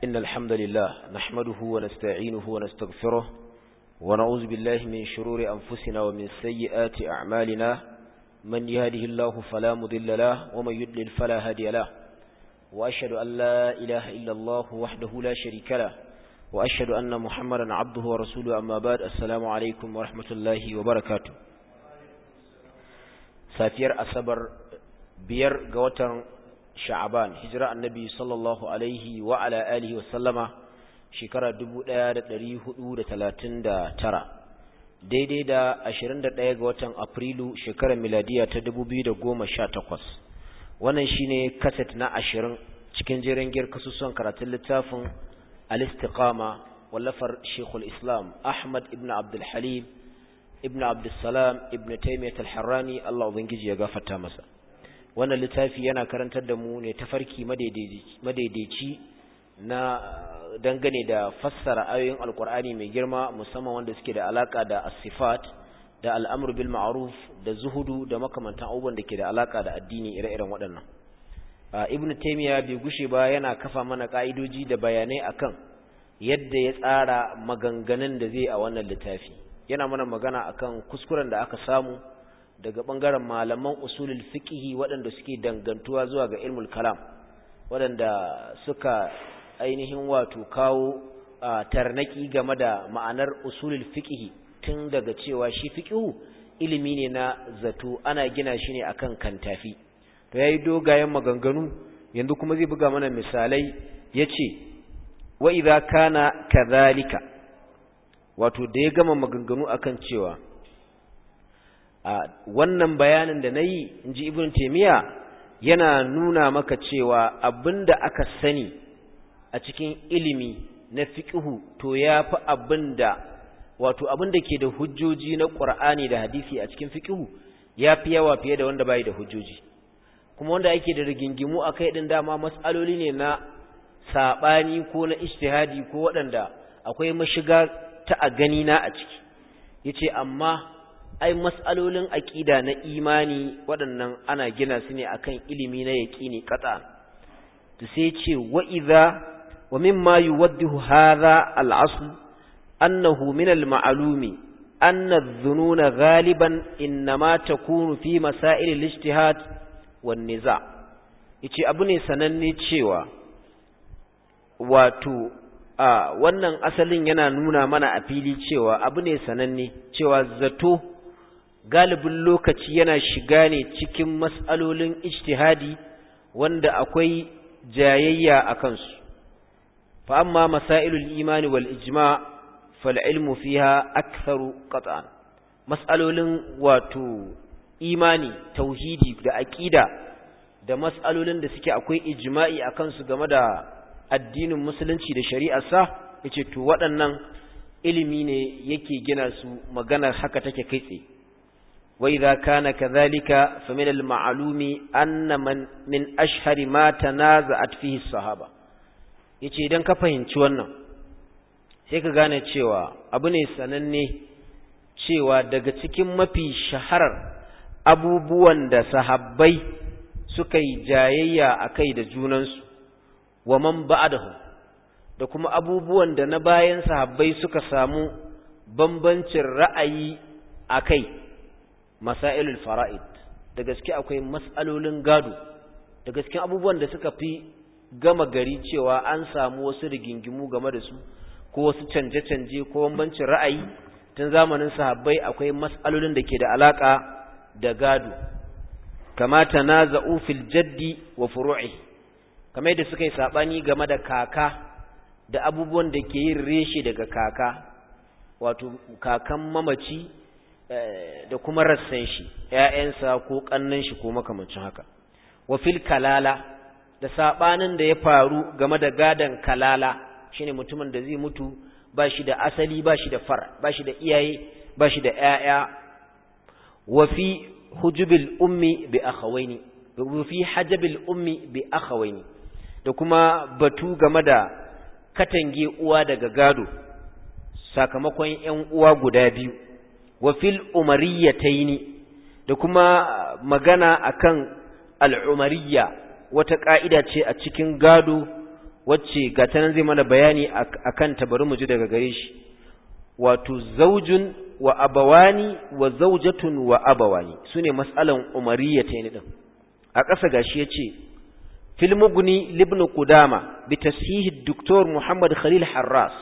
إن الحمد لله نحمده ونستعينه ونستغفره ونعوذ بالله من شرور أنفسنا ومن سيئات أعمالنا من يهده الله فلا مضل له ومن يضلل فلا هادي له وأشهد أن لا إله إلا الله وحده لا شريك له وأشهد أن محمدا عبده ورسوله أما بعد السلام عليكم ورحمة الله وبركاته safiyar asabar biyar ga watan sha'aban hijira annabi sallallahu alaihi wa ala alihi wa sallama shekara 1439 daidai da 21 ga watan afrilu shekarar miladiya ta 2018 wannan shine kaset na 20 cikin jerin giyar kasusuwan karatun littafin al-istiqama wallafar shekul islam ahmad ibn abdul halim ibn abdussalam ibn taimiyat al-harrani Allah ubangiji ya gafarta masa wannan littafi yana karantar da mu ne tafarki madaidaici na dangane da fassara ayoyin alkur'ani mai girma musamman wanda suke da alaka da as-sifat da al'amr bil ma'ruf da zuhudu da makamantan abubuwan da ke da alaka da addini ire-iren waɗannan ibn taymiya bai gushe ba yana kafa mana ka'idoji da bayanai akan yadda ya tsara maganganun da zai a wannan littafi yana mana magana akan kuskuren da aka samu daga bangaren malaman usulul fiqhi waɗanda suke dangantuwa zuwa ga ilmul kalam waɗanda suka ainihin wato kawo tarnaki game da ma'anar usulul fiqhi tun daga cewa shi fiqhu ilimi ne na zato ana gina shi ne akan kantafi to yayi dogayen maganganu yanzu kuma zai buga mana misalai yace wa idza kana kadhalika wato da ya gama maganganu akan cewa a wannan bayanin da na yi in ji ibn taimiyya yana nuna maka cewa abinda aka sani a cikin ilimi na fiƙihu to ya fi abinda wato abinda ke da hujjoji na ƙur'ani da hadisi a cikin fiƙihu ya fi yawa fiye da wanda bai da hujjoji kuma wanda ake da rigingimu a kai ɗin dama matsaloli ne na saɓani ko na ijtihadi ko waɗanda akwai mashiga ta a gani na a ciki yace amma ai mas'alolin aqida na imani waɗannan ana gina su ne akan ilimi na yaqini qata to sai yace wa idha wa mimma yuwaddihu hadha al-asl annahu min al-ma'lumi anna adh-dhununa ghaliban inma takunu fi masail al-ijtihad wan-niza yace abu ne sananne cewa wato a wannan asalin yana nuna mana a fili cewa abu ne sananne cewa zato galibin lokaci yana shiga ne cikin mas'alolin ijtihadi wanda akwai jayayya a kansu fa amma masailul imani wal ijma fal ilmu fiha aktharu qat'an mas'alolin wato imani tauhidi da aqida da mas'alolin da suke akwai ijma'i akan su game da addinin musulunci da shari'arsa yace to waɗannan ilimi ne yake gina su maganar haka take kai tsaye wa idza kana kadhalika fa min al-ma'lumi anna man min ashhari ma tanaza'at fihi sahaba yace idan ka fahimci wannan sai ka gane cewa abu ne sananne cewa daga cikin mafi shaharar abubuwan da sahabbai suka yi jayayya akai da junansu wa man ba'dahu da kuma abubuwan da na bayan sahabbai suka samu bambancin ra'ayi akai masailul fara'id da gaske akwai mas'alolin gado da gaske abubuwan da suka fi gama gari cewa an samu wasu rigingimu game da su ko wasu canje-canje ko bambancin ra'ayi tun zamanin sahabbai akwai mas'alolin da ke da alaka da gado kama tanaza'u fil jaddi wa furu'ihi kamar yadda suka yi saɓani game da kaka da abubuwan da ke yin reshe daga kaka wato kakan mamaci da kuma rassan shi ‘ya'yansa ko ƙannan shi ko makamancin haka wa fil kalala da saɓanin da ya faru game da gadon kalala shine mutumin da zai mutu ba shi da asali ba shi da far ba shi da iyaye ba shi da ‘ya'ya wa fi hujubil ummi bi akhawaini wa fi hajabil ummi bi akhawaini da kuma batu game da katange uwa daga gado sakamakon ‘yan uwa guda biyu, wa fil umariyataini da kuma magana akan al'umariya wata ƙa'ida ce a cikin gado wacce ga ta nan zai mana bayani akan ta bari mu ji daga gare shi wato zaujun wa abawani wa zaujatun wa abawani sune mas'alan umariyya ta ne din a ƙasa gashi yace fil mughni libn qudama bi tashihi doktor muhammad khalil harras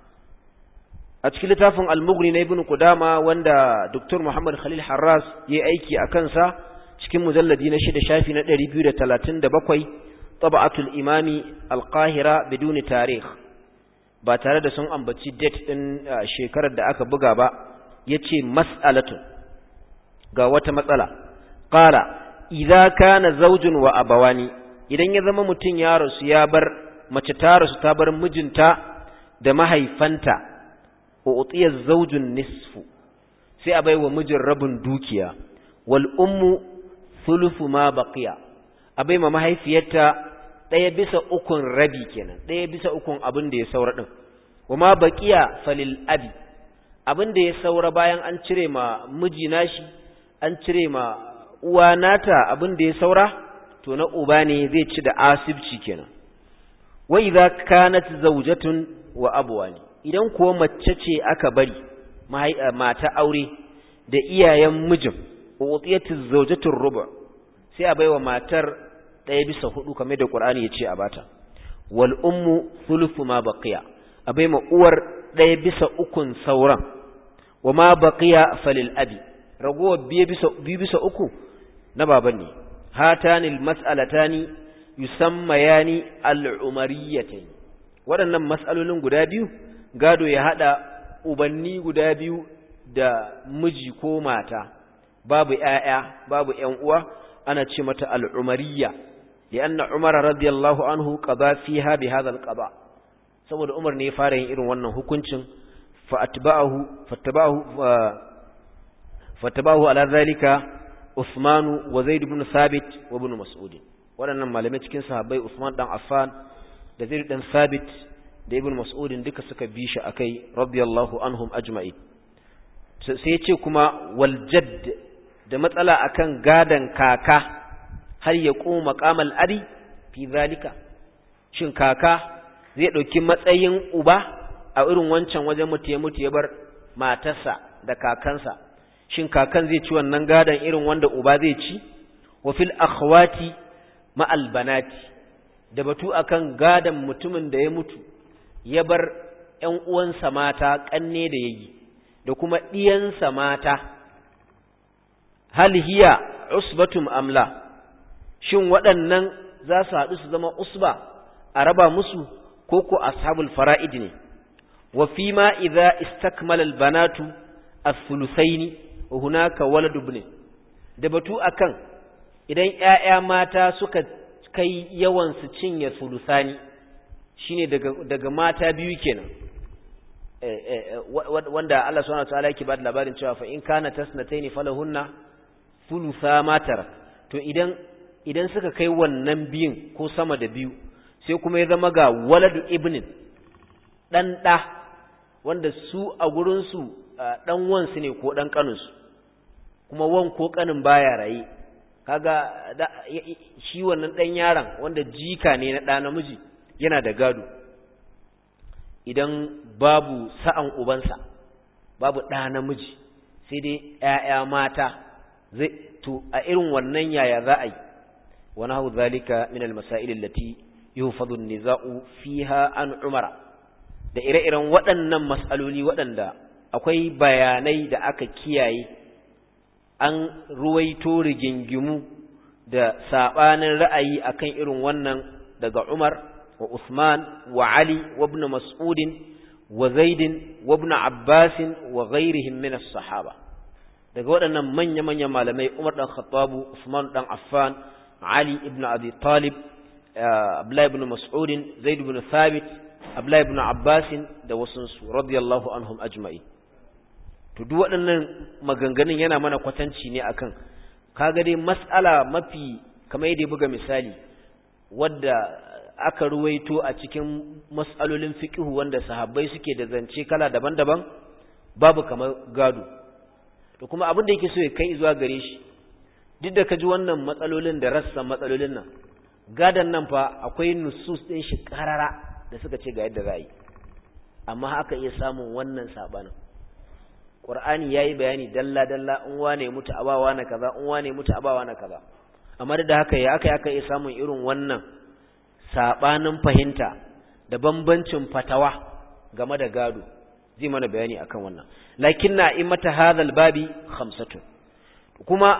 a cikin littafin al-mughni na ibn qudama wanda doktor muhammad khalil harras yayi aiki a kansa cikin mujalladi na shida shafi na 237 taba'atul imami al-qahira biduni tarikh ba tare da sun ambaci date din shekarar da aka buga ba yace mas'alatun ga wata matsala qala idza kana zawjun wa abawani idan ya zama mutun ya rasu ya bar mace ta rasu ta bar mijinta da mahaifanta wa utiya zawjun nisfu sai a baiwa mijin rabin dukiya wal ummu thuluthu ma baqiya a baiwa mahaifiyarta ɗaya bisa ukun rabi kenan ɗaya bisa ukun abin da ya saura ɗin kuma baqiya falil abi abin da ya saura bayan an cire ma miji nashi an cire ma uwa nata abin da ya saura to na uba ne zai ci da asibci kenan wa idza kanat zawjatun wa abwani idan kuwa mace ce aka bari mata aure da iyayen mijin utiyatu zawjatu rubu sai a baiwa matar ɗaya bisa hudu kamar da Qur'ani ya ce a bata wal ummu thuluthu ma baqiya a baiwa uwar ɗaya bisa ukun sauran wa ma baqiya falil abi ragowar biye bisa biyu bisa uku na baban ne hatani al mas'alatani yusammayani al umariyatayn waɗannan mas'alolin guda biyu gado ya hada ubanni guda biyu da miji ko mata babu ƴaƴa babu ƴan uwa ana ce mata al-umariyya lianna umar radiyallahu anhu qada fiha bi hadha al-qada saboda umar ne ya fara yin irin wannan hukuncin fa atba'ahu fattaba'ahu fattaba'ahu ala zalika Uthman wa Zaid ibn Thabit wa ibn Mas'ud waɗannan malamai cikin sahabbai Uthman dan Affan da Zaid dan Thabit da ibn mas'udin duka suka bi shi akai radiyallahu anhum ajma'in sai ya ce kuma wal jadd da matsala akan gadan kaka har ya koma maqamal ari fi zalika shin kaka zai dauki matsayin uba a irin wancan wajen mutu ya mutu ya bar matarsa da kakansa shin kakan zai ci wannan gadan irin wanda uba zai ci wa fil akhwati ma'al banati da batu akan gadan mutumin da ya mutu ya bar ‘yan uwansa mata ƙanne da ya yi, da kuma ɗiyansa mata, hal hiya usbatum amla, shin waɗannan za su haɗu su zama usba a raba musu ko ko ashabul fara'id ne, wa fi ma idza istakmala albanatu as-sulusaini wa hunaka waladu ibn da batu akan idan ƴaƴa mata suka kai yawan su cinye sulusani shine daga daga mata biyu kenan wanda Allah subhanahu wataala yake bada labarin cewa fa in kana tasnataini falahunna thulutha ma tarak to idan idan suka kai wannan biyun ko sama da biyu sai kuma ya zama ga waladu ibnin dan da wanda su a gurin su dan wansu ne ko dan kanin su kuma wan ko kanin baya raye kaga shi wannan dan yaron wanda jika ne na da namiji yana da gado idan babu sa'an ubansa babu ɗa namiji sai dai ‘ya'ya mata zai to a irin wannan yaya za a yi wani hau zalika min almasailin lati yuhfadun niza'u fiha an umara da ire-iren waɗannan mas'aloli waɗanda akwai bayanai da aka kiyaye an ruwaito rigingimu da saɓanin ra'ayi akan irin wannan daga umar وعثمان وعلي وابن مسعود وزيد وابن عباس وغيرهم من الصحابة daga waɗannan manya-manya malamai Umar dan Khattabu Usman dan Affan Ali ibn Abi Talib Abdullah ibn Mas'ud Zaid ibn Thabit Abdullah ibn Abbas da wasunsu radiyallahu anhum ajma'in to duk waɗannan maganganun yana mana kwatanci ne akan kaga dai mas'ala mafi kamar yadda buga misali wadda aka ruwaito a cikin mas'alolin fiqhu wanda sahabbai suke da zance kala daban-daban babu kamar gado to kuma abin da yake so ya kai zuwa gare shi duk da kaji wannan matsalolin da rassan matsalolin nan gadan nan fa akwai nusus din shi karara da suka ce ga yadda za a yi amma haka iya samun wannan sabanin Qur'ani yayi bayani dalla dalla in wane mutu abawa na kaza in wane mutu abawa na kaza amma da haka ya aka aka iya samun irin wannan sabanin fahimta da bambancin fatawa game da gado zai mana bayani akan wannan lakinna imata hadhal babi khamsatu kuma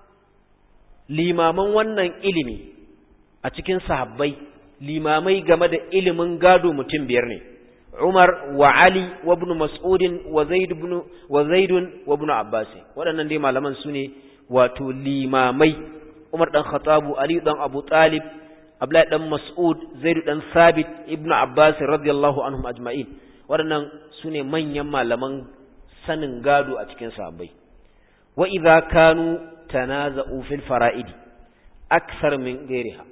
limaman wannan ilimi a cikin sahabbai limamai game da ilimin gado mutum biyar ne Umar wa Ali wa ibn Mas'ud wa Zaid ibn wa Zaid wa ibn Abbas waɗannan dai malaman su ne wato limamai Umar dan Khattab Ali dan Abu Talib Abdullahi dan Mas'ud Zaid dan Sabit ibn Abbas radiyallahu anhum ajma'in waɗannan su ne manyan malaman sanin gado a cikin sahabbai wa idza kanu tanaza'u fil fara'id akthar min ghairiha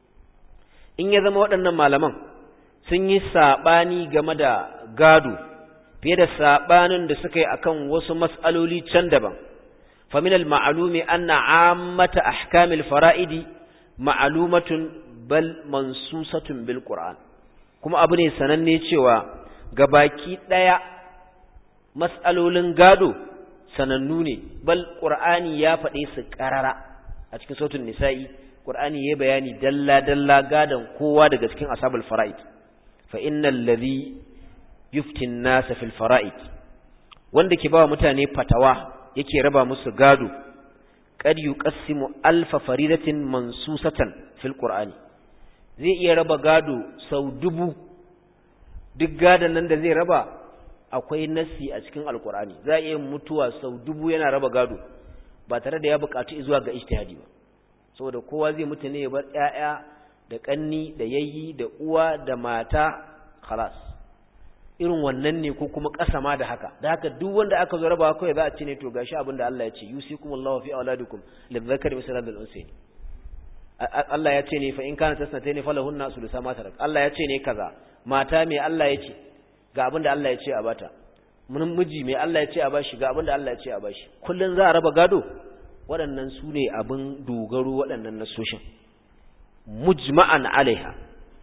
in ya zama waɗannan malaman sun yi saɓani game da gado fiye da saɓanin da suka yi akan wasu mas'aloli can daban famin al-ma'alumi anna ammata ahkamil fara'idi ma'alumatun bal mansusatun bil qur'an kuma abu ne sananne cewa gabaki ɗaya mas'alolin gado sanannu ne bal qur'ani ya faɗe su ƙarara a cikin sautin nisa'i qur'ani ya bayani dalla dalla gadan kowa daga cikin ashabul fara'id فإن الذي يفتي الناس في الفرائض wanda ke bawa mutane fatawa yake raba musu gado kad yuqassimu alfa faridatin mansusatan fil qur'ani zai iya raba gado sau dubu duk gadon nan da zai raba akwai nasi a cikin alqur'ani za iya mutuwa sau dubu yana raba gado ba tare da ya buƙaci zuwa ga ijtihadi ba saboda kowa zai mutu ne ya bar ƴaƴa da ƙanni da yayyi da uwa da mata khalas irin wannan ne ko kuma ƙasa ma da haka da haka duk wanda aka zo rabawa kawai za a ce ne to gashi abin da Allah ya ce yusikumullahu fi auladikum lidhakari mislu hadhal unsayn Allah ya ce ne fa in kana tasnatayn falahunna sulusa ma tarak Allah ya ce ne kaza mata me Allah ya ce ga abin da Allah ya ce a bata mun miji me Allah ya ce a bashi ga abin da Allah ya ce a bashi kullun za a raba gado waɗannan su ne abin dogaro waɗannan nasoshin mujma'an alaiha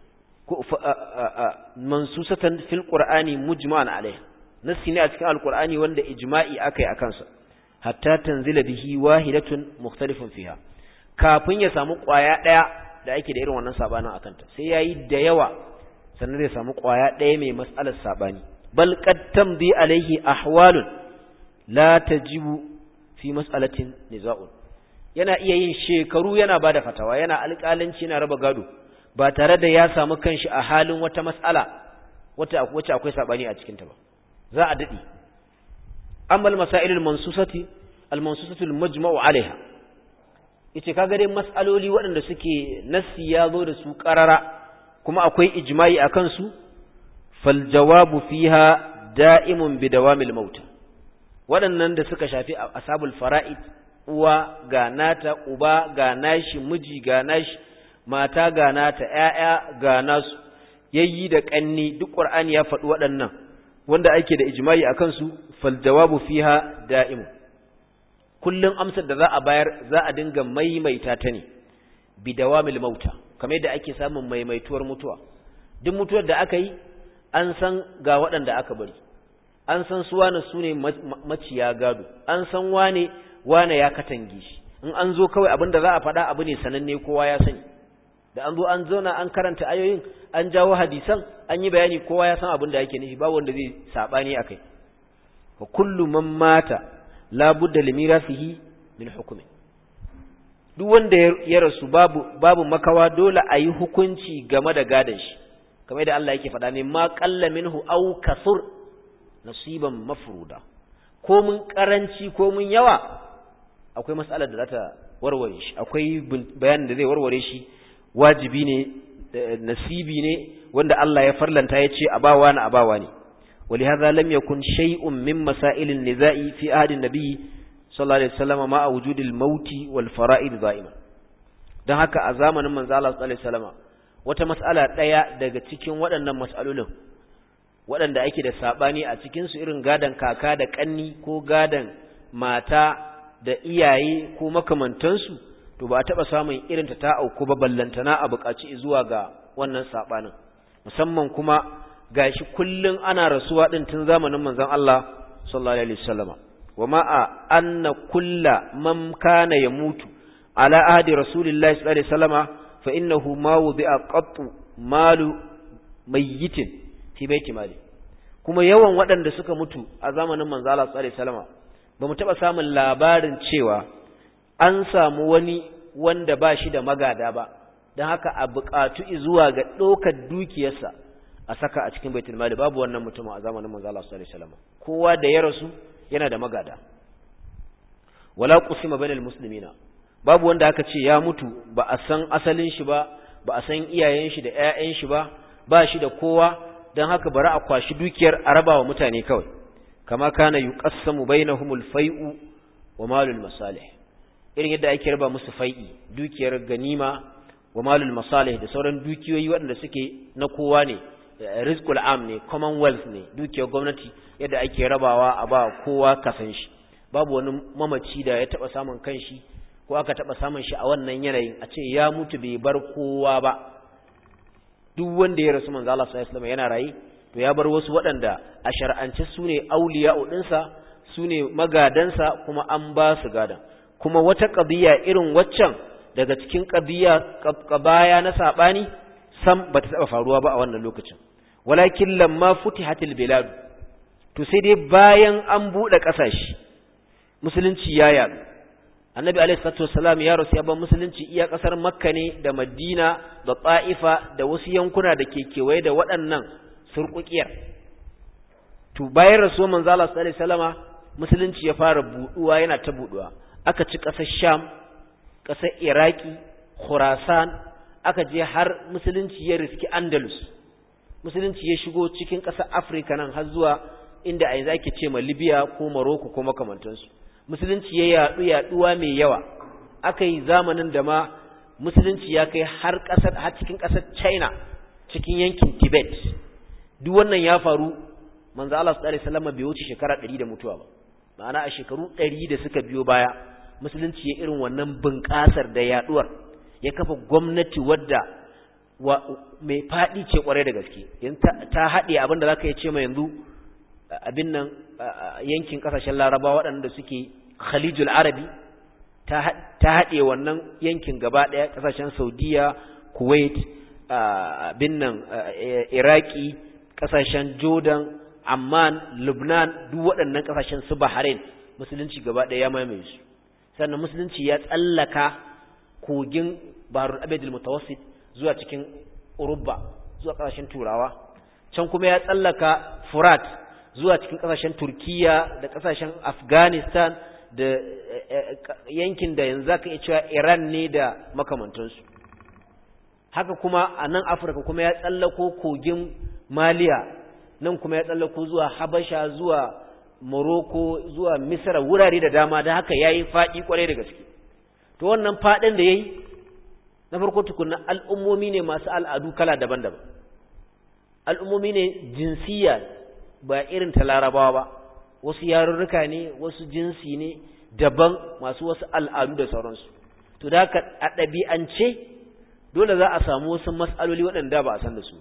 mansusatan fil qur'ani mujma'an alaiha nasi ne a cikin alqur'ani wanda ijma'i akai akan sa hatta tanzila bihi wahidatun mukhtalifun fiha kafin ya samu kwaya daya da ake da irin wannan sabanin akan ta sai yayi da yawa sannan zai samu kwaya daya mai mas'alar sabani bal qad tamdi alaihi ahwalun la tajibu fi mas'alatin niza'un yana iya yin shekaru yana ba da fatawa yana alƙalanci yana raba gado ba tare da ya samu kanshi a halin wata mas'ala wacce akwai saɓani a cikinta ba za a daɗi amma masailul mansusati al-mansusatu al-majma'u alaiha yace kaga dai mas'aloli waɗanda suke nassi ya zo da su ƙarara kuma akwai ijma'i akan su fal jawabu fiha da'imun bi dawamil maut waɗannan da suka shafi ashabul fara'id uwa ga nata uba ga nashi miji ga nashi mata ga nata ƴaƴa ga nasu yayyi da ƙanni duk qur'ani ya faɗi waɗannan wanda ake da ijma'i akan su fal jawabu fiha da'im kullun amsar da za a bayar za a dinga maimaita ta ne bi dawamil mauta kamar yadda ake samun maimaituwar mutuwa duk mutuwar da aka yi an san ga waɗanda aka bari an san su wane su ne maciya gado an san wane wane ya katange shi in an zo kawai abin da za a faɗa abu ne sananne kowa ya sani da an zo an zauna an karanta ayoyin an jawo hadisan an yi bayani kowa ya san abin da yake nufi babu wanda zai sabani akai wa kullu man mata la budda li mirasihi min hukmi duk wanda ya rasu babu babu makawa dole a yi hukunci game da gadon shi kamar da Allah yake faɗa ne ma qalla minhu aw kasur nasiban mafruda ko mun karanci ko mun yawa akwai mas'alar da za ta warware shi akwai bayanin da zai warware shi wajibi ne nasibi ne wanda Allah ya farlanta ya ce abawa na abawa ne ولهذا لم يكن شيء من مسائل النزاع في عهد النبي صلى الله عليه وسلم مع وجود الموت والفرائض دائما dan haka a zamanin manzo Allah sallallahu alaihi wasallam wata mas'ala daya daga cikin waɗannan mas'alolin waɗanda ake da sabani a cikin su irin gadan kaka da kanni ko gadan mata da iyaye ko makamantansu to ba a taɓa samun irin ta ta auku ba ballantana a buƙaci zuwa ga wannan saɓanin musamman kuma gashi kullum ana rasuwa ɗin tun zamanin manzon Allah sallallahu alaihi wasallama wa ma'a anna kulla man kana yamutu ala ahdi rasulillahi sallallahu alaihi wasallama fa innahu ma wudi'a qattu malu mayyitin fi baiti mali kuma yawan waɗanda suka mutu a zamanin manzo Allah sallallahu alaihi wasallama bamu taba samun labarin cewa an samu wani wanda ba shi da magada ba don haka a buƙatu zuwa ga ɗaukar dukiyarsa a saka a cikin baitul mali babu wannan mutumin a zamanin manzo Allah sallallahu alaihi wasallam kowa da ya rasu yana da magada wala qusima bainal muslimina babu wanda aka ce ya mutu ba a san asalin shi ba ba a san iyayen shi da ƴaƴan shi ba ba shi da kowa dan haka bari a kwashi dukiyar a raba wa mutane kawai kama kana yuqassamu bainahumul fai'u wa malul masalih irin yadda ake raba musu fai'i dukiyar ganima wa malul masalih da sauran dukiyoyi waɗanda suke na kowa ne rizqul am ne commonwealth ne dukiyar gwamnati yadda ake rabawa a ba kowa kasan shi babu wani mamaci da ya taba samun kanshi ko aka taba samun shi a wannan yanayin a ce ya mutu bai bar kowa ba duk wanda ya rasu manzo Allah sallallahu alaihi wasallam yana rayi to ya bar wasu waɗanda a shar'ance su ne auliya'u ɗinsa su ne magadansa kuma an ba su gadan kuma wata ƙabiya irin waccan daga cikin ƙabiya ƙabaya na saɓani sam ba ta taɓa faruwa ba a wannan lokacin walakin lamma futihatil bilad to sai dai bayan an buɗe ƙasashe musulunci ya yaɗu annabi alaihi salatu wassalam ya rasu ya bar musulunci iya ƙasar makka ne da madina da ta'ifa da wasu yankuna da ke kewaye da waɗannan surƙuƙiyar to bayan rasuwar manzo Allah sallallahu alaihi wasallama musulunci ya fara buɗuwa yana ta buɗuwa aka ci ƙasar sham ƙasar iraki khurasan aka je har musulunci ya riski andalus musulunci ya shigo cikin ƙasar afirka nan har zuwa inda a yanzu ake ce ma libya ko morocco ko makamantansu musulunci ya yaɗu yaɗuwa mai yawa aka yi zamanin da ma musulunci ya kai har ƙasar har cikin ƙasar china cikin yankin tibet duk wannan ya faru manzo Allah sallallahu alaihi wasallam bai wuce shekara 100 da mutuwa ba ma'ana a shekaru 100 da suka biyo baya musulunci ya irin wannan bunƙasar da yaduwar ya kafa gwamnati wadda mai faɗi ce kwarai da gaske ta haɗe abinda za ka yi ce mai yanzu abin nan yankin ƙasashen laraba waɗanda suke khalijul arabi ta haɗe wannan yankin gaba ɗaya ƙasashen saudiya kuwait abin nan iraki ƙasashen jordan amman lubnan duk waɗannan ƙasashen su bahrain musulunci gaba ɗaya ya mamaye su sannan musulunci ya tsallaka kogin barul abedul mutawassit zuwa cikin urubba zuwa ƙasashen turawa can kuma ya tsallaka furat zuwa cikin ƙasashen turkiya da ƙasashen afghanistan da yankin da yanzu aka iya cewa iran ne da makamantansu haka kuma a nan afirka kuma ya tsallako kogin maliya nan kuma ya tsallako zuwa habasha zuwa morocco zuwa misra wurare da dama da haka ya yi faɗi kwarai da gaske to wannan faɗin da ya yi na farko tukunna al'ummomi ne masu al'adu kala daban-daban al'ummomi ne jinsiya ba irin ta larabawa ba wasu yarurruka ne wasu jinsi ne daban masu wasu al'adu da sauransu to da haka a ɗabi'ance dole za a samu wasu matsaloli waɗanda ba a san da su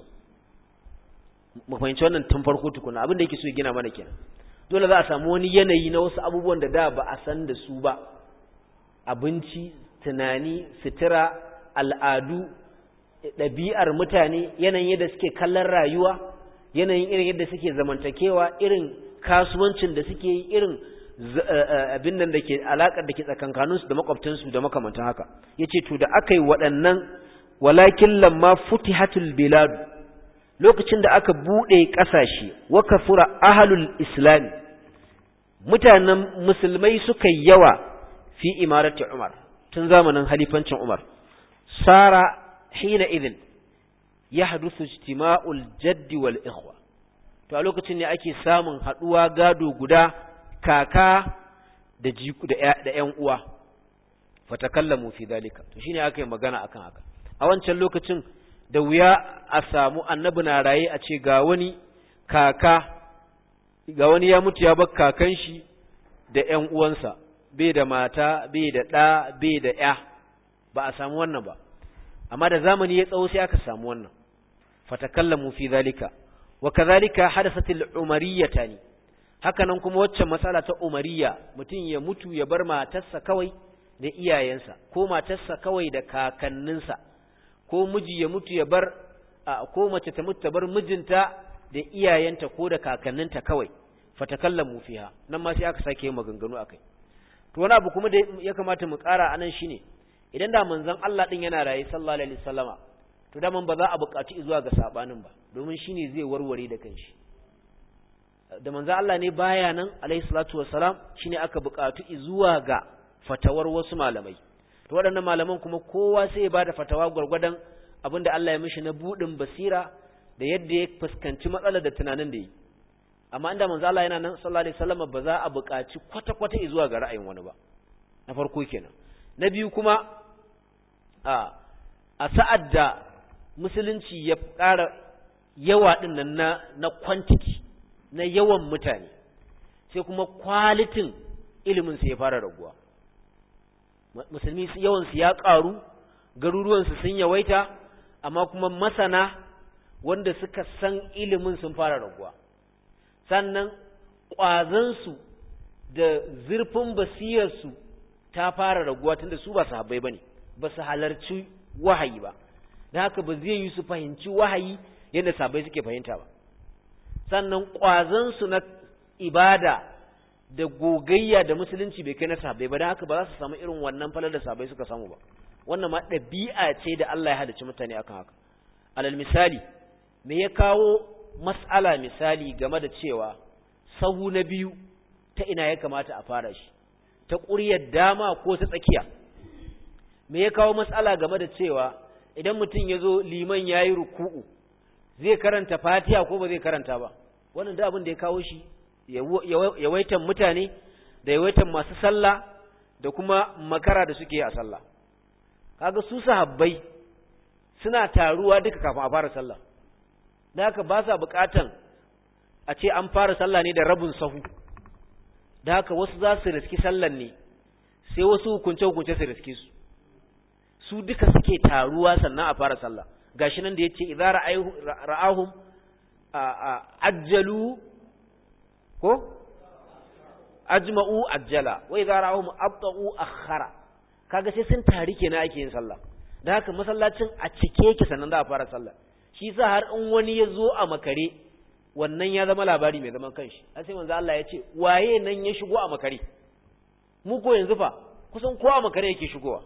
mu fahimci wannan tun farko tukuna abin da yake so ya gina mana kenan dole za a samu wani yanayi na wasu abubuwan da da ba a san da su ba abinci tunani sutura al'adu ɗabi'ar mutane yanayin yadda suke kallon rayuwa yanayin irin yadda suke zamantakewa irin kasuwancin da suke yi irin abin nan da ke alaƙar da ke tsakankaninsu da makwabtansu da makamantan haka ya ce to da aka yi waɗannan walakin lamma futihatul biladu lokacin da aka buɗe ƙasashe wa kafura ahalul islami mutanen musulmai suka yawa fi imarati umar tun zamanin halifancin umar sara hina idin ya hadusu ijtima'ul jaddi wal ikhwa to a lokacin ne ake samun haɗuwa gado guda kaka da jiku da ƴan uwa fatakallamu fi dalika to shine aka yi magana akan haka a wancan lokacin da wuya a samu annabi na raye a ce ga wani kaka ga wani ya mutu ya bar kakan shi da ƴan uwansa bai da mata bai da ɗa bai da ƴa ba a samu wannan ba amma da zamani ya tsawo sai aka samu wannan fatakallamu fi zalika wa kadhalika hadathat al-umariyatani hakanan kuma waccan matsala ta umariya mutum ya mutu ya bar matarsa kawai da iyayensa ko matarsa kawai da kakanninsa ko miji ya mutu ya bar ko mace ta mutu ta bar mijinta da iyayenta ko da kakanninta kawai fatakallamu fiha nan ma sai aka sake yin maganganu akai to wani abu kuma da ya kamata mu ƙara anan shine idan da manzon Allah din yana raye sallallahu alaihi wasallama to da man ba za a buƙaci zuwa ga sabanin ba domin shine zai warware da kanshi da manzon Allah ne baya nan alaihi salatu wassalam shine aka buƙatu zuwa ga fatawar wasu malamai to waɗannan malaman kuma kowa sai ya bada fatawa gwargwadon abinda Allah ya mishi na budin basira da yadda ya fuskanci matsalar da tunanin da yi amma inda manzo Allah yana nan sallallahu alaihi wasallam ba za a buƙaci kwata-kwata zuwa ga ra'ayin wani ba na farko kenan na biyu kuma a a sa'ad da musulunci ya ƙara yawa din nan na na quantity na yawan mutane sai kuma kwalitin ilimin sa ya fara raguwa musulmi yawan su ya ƙaru garuruwan su sun yawaita amma kuma masana wanda suka san ilimin sun fara raguwa sannan ƙwazansu da zurfin basirarsu ta fara raguwa tunda su ba su habbai ba ne ba su halarci wahayi ba da haka ba zai yi su fahimci wahayi yadda sabai suke fahimta ba sannan ƙwazansu na ibada da gogayya da musulunci bai kai na sabai ba don haka ba za su samu irin wannan falar da sabai suka samu ba wannan ma ɗabi'a ce da Allah ya halicci mutane akan haka alal misali me ya kawo mas'ala misali game da cewa sahu na biyu ta ina ya kamata a fara shi ta ƙuryar dama ko ta tsakiya me ya kawo mas'ala game da cewa idan mutum ya zo liman ya yi ruku'u zai karanta fatiha ko ba zai karanta ba wannan da abin da ya kawo shi yawaitan mutane da yawaitan masu sallah da kuma makara da suke a sallah kaga su sahabbai suna taruwa duka kafin a fara sallah da haka ba sa bukatan a ce an fara sallah ne da rabin sahu da haka wasu za su riski sallan ne sai wasu hukunce-hukunce su riske su su duka suke taruwa sannan a fara sallah gashi nan da ya ce idan ra'ahum ajjalu ko ajma'u ajjala wa idan ra'ahum abta'u akhara kaga sai sun tari kenan ake yin sallah da haka masallacin a cike yake sannan za a fara sallah shi sa har in wani ya zo a makare wannan ya zama labari mai zaman kanshi an sai manzo Allah ya ce waye nan ya shigo a makare mu ko yanzu fa kusan ko a makare yake shigowa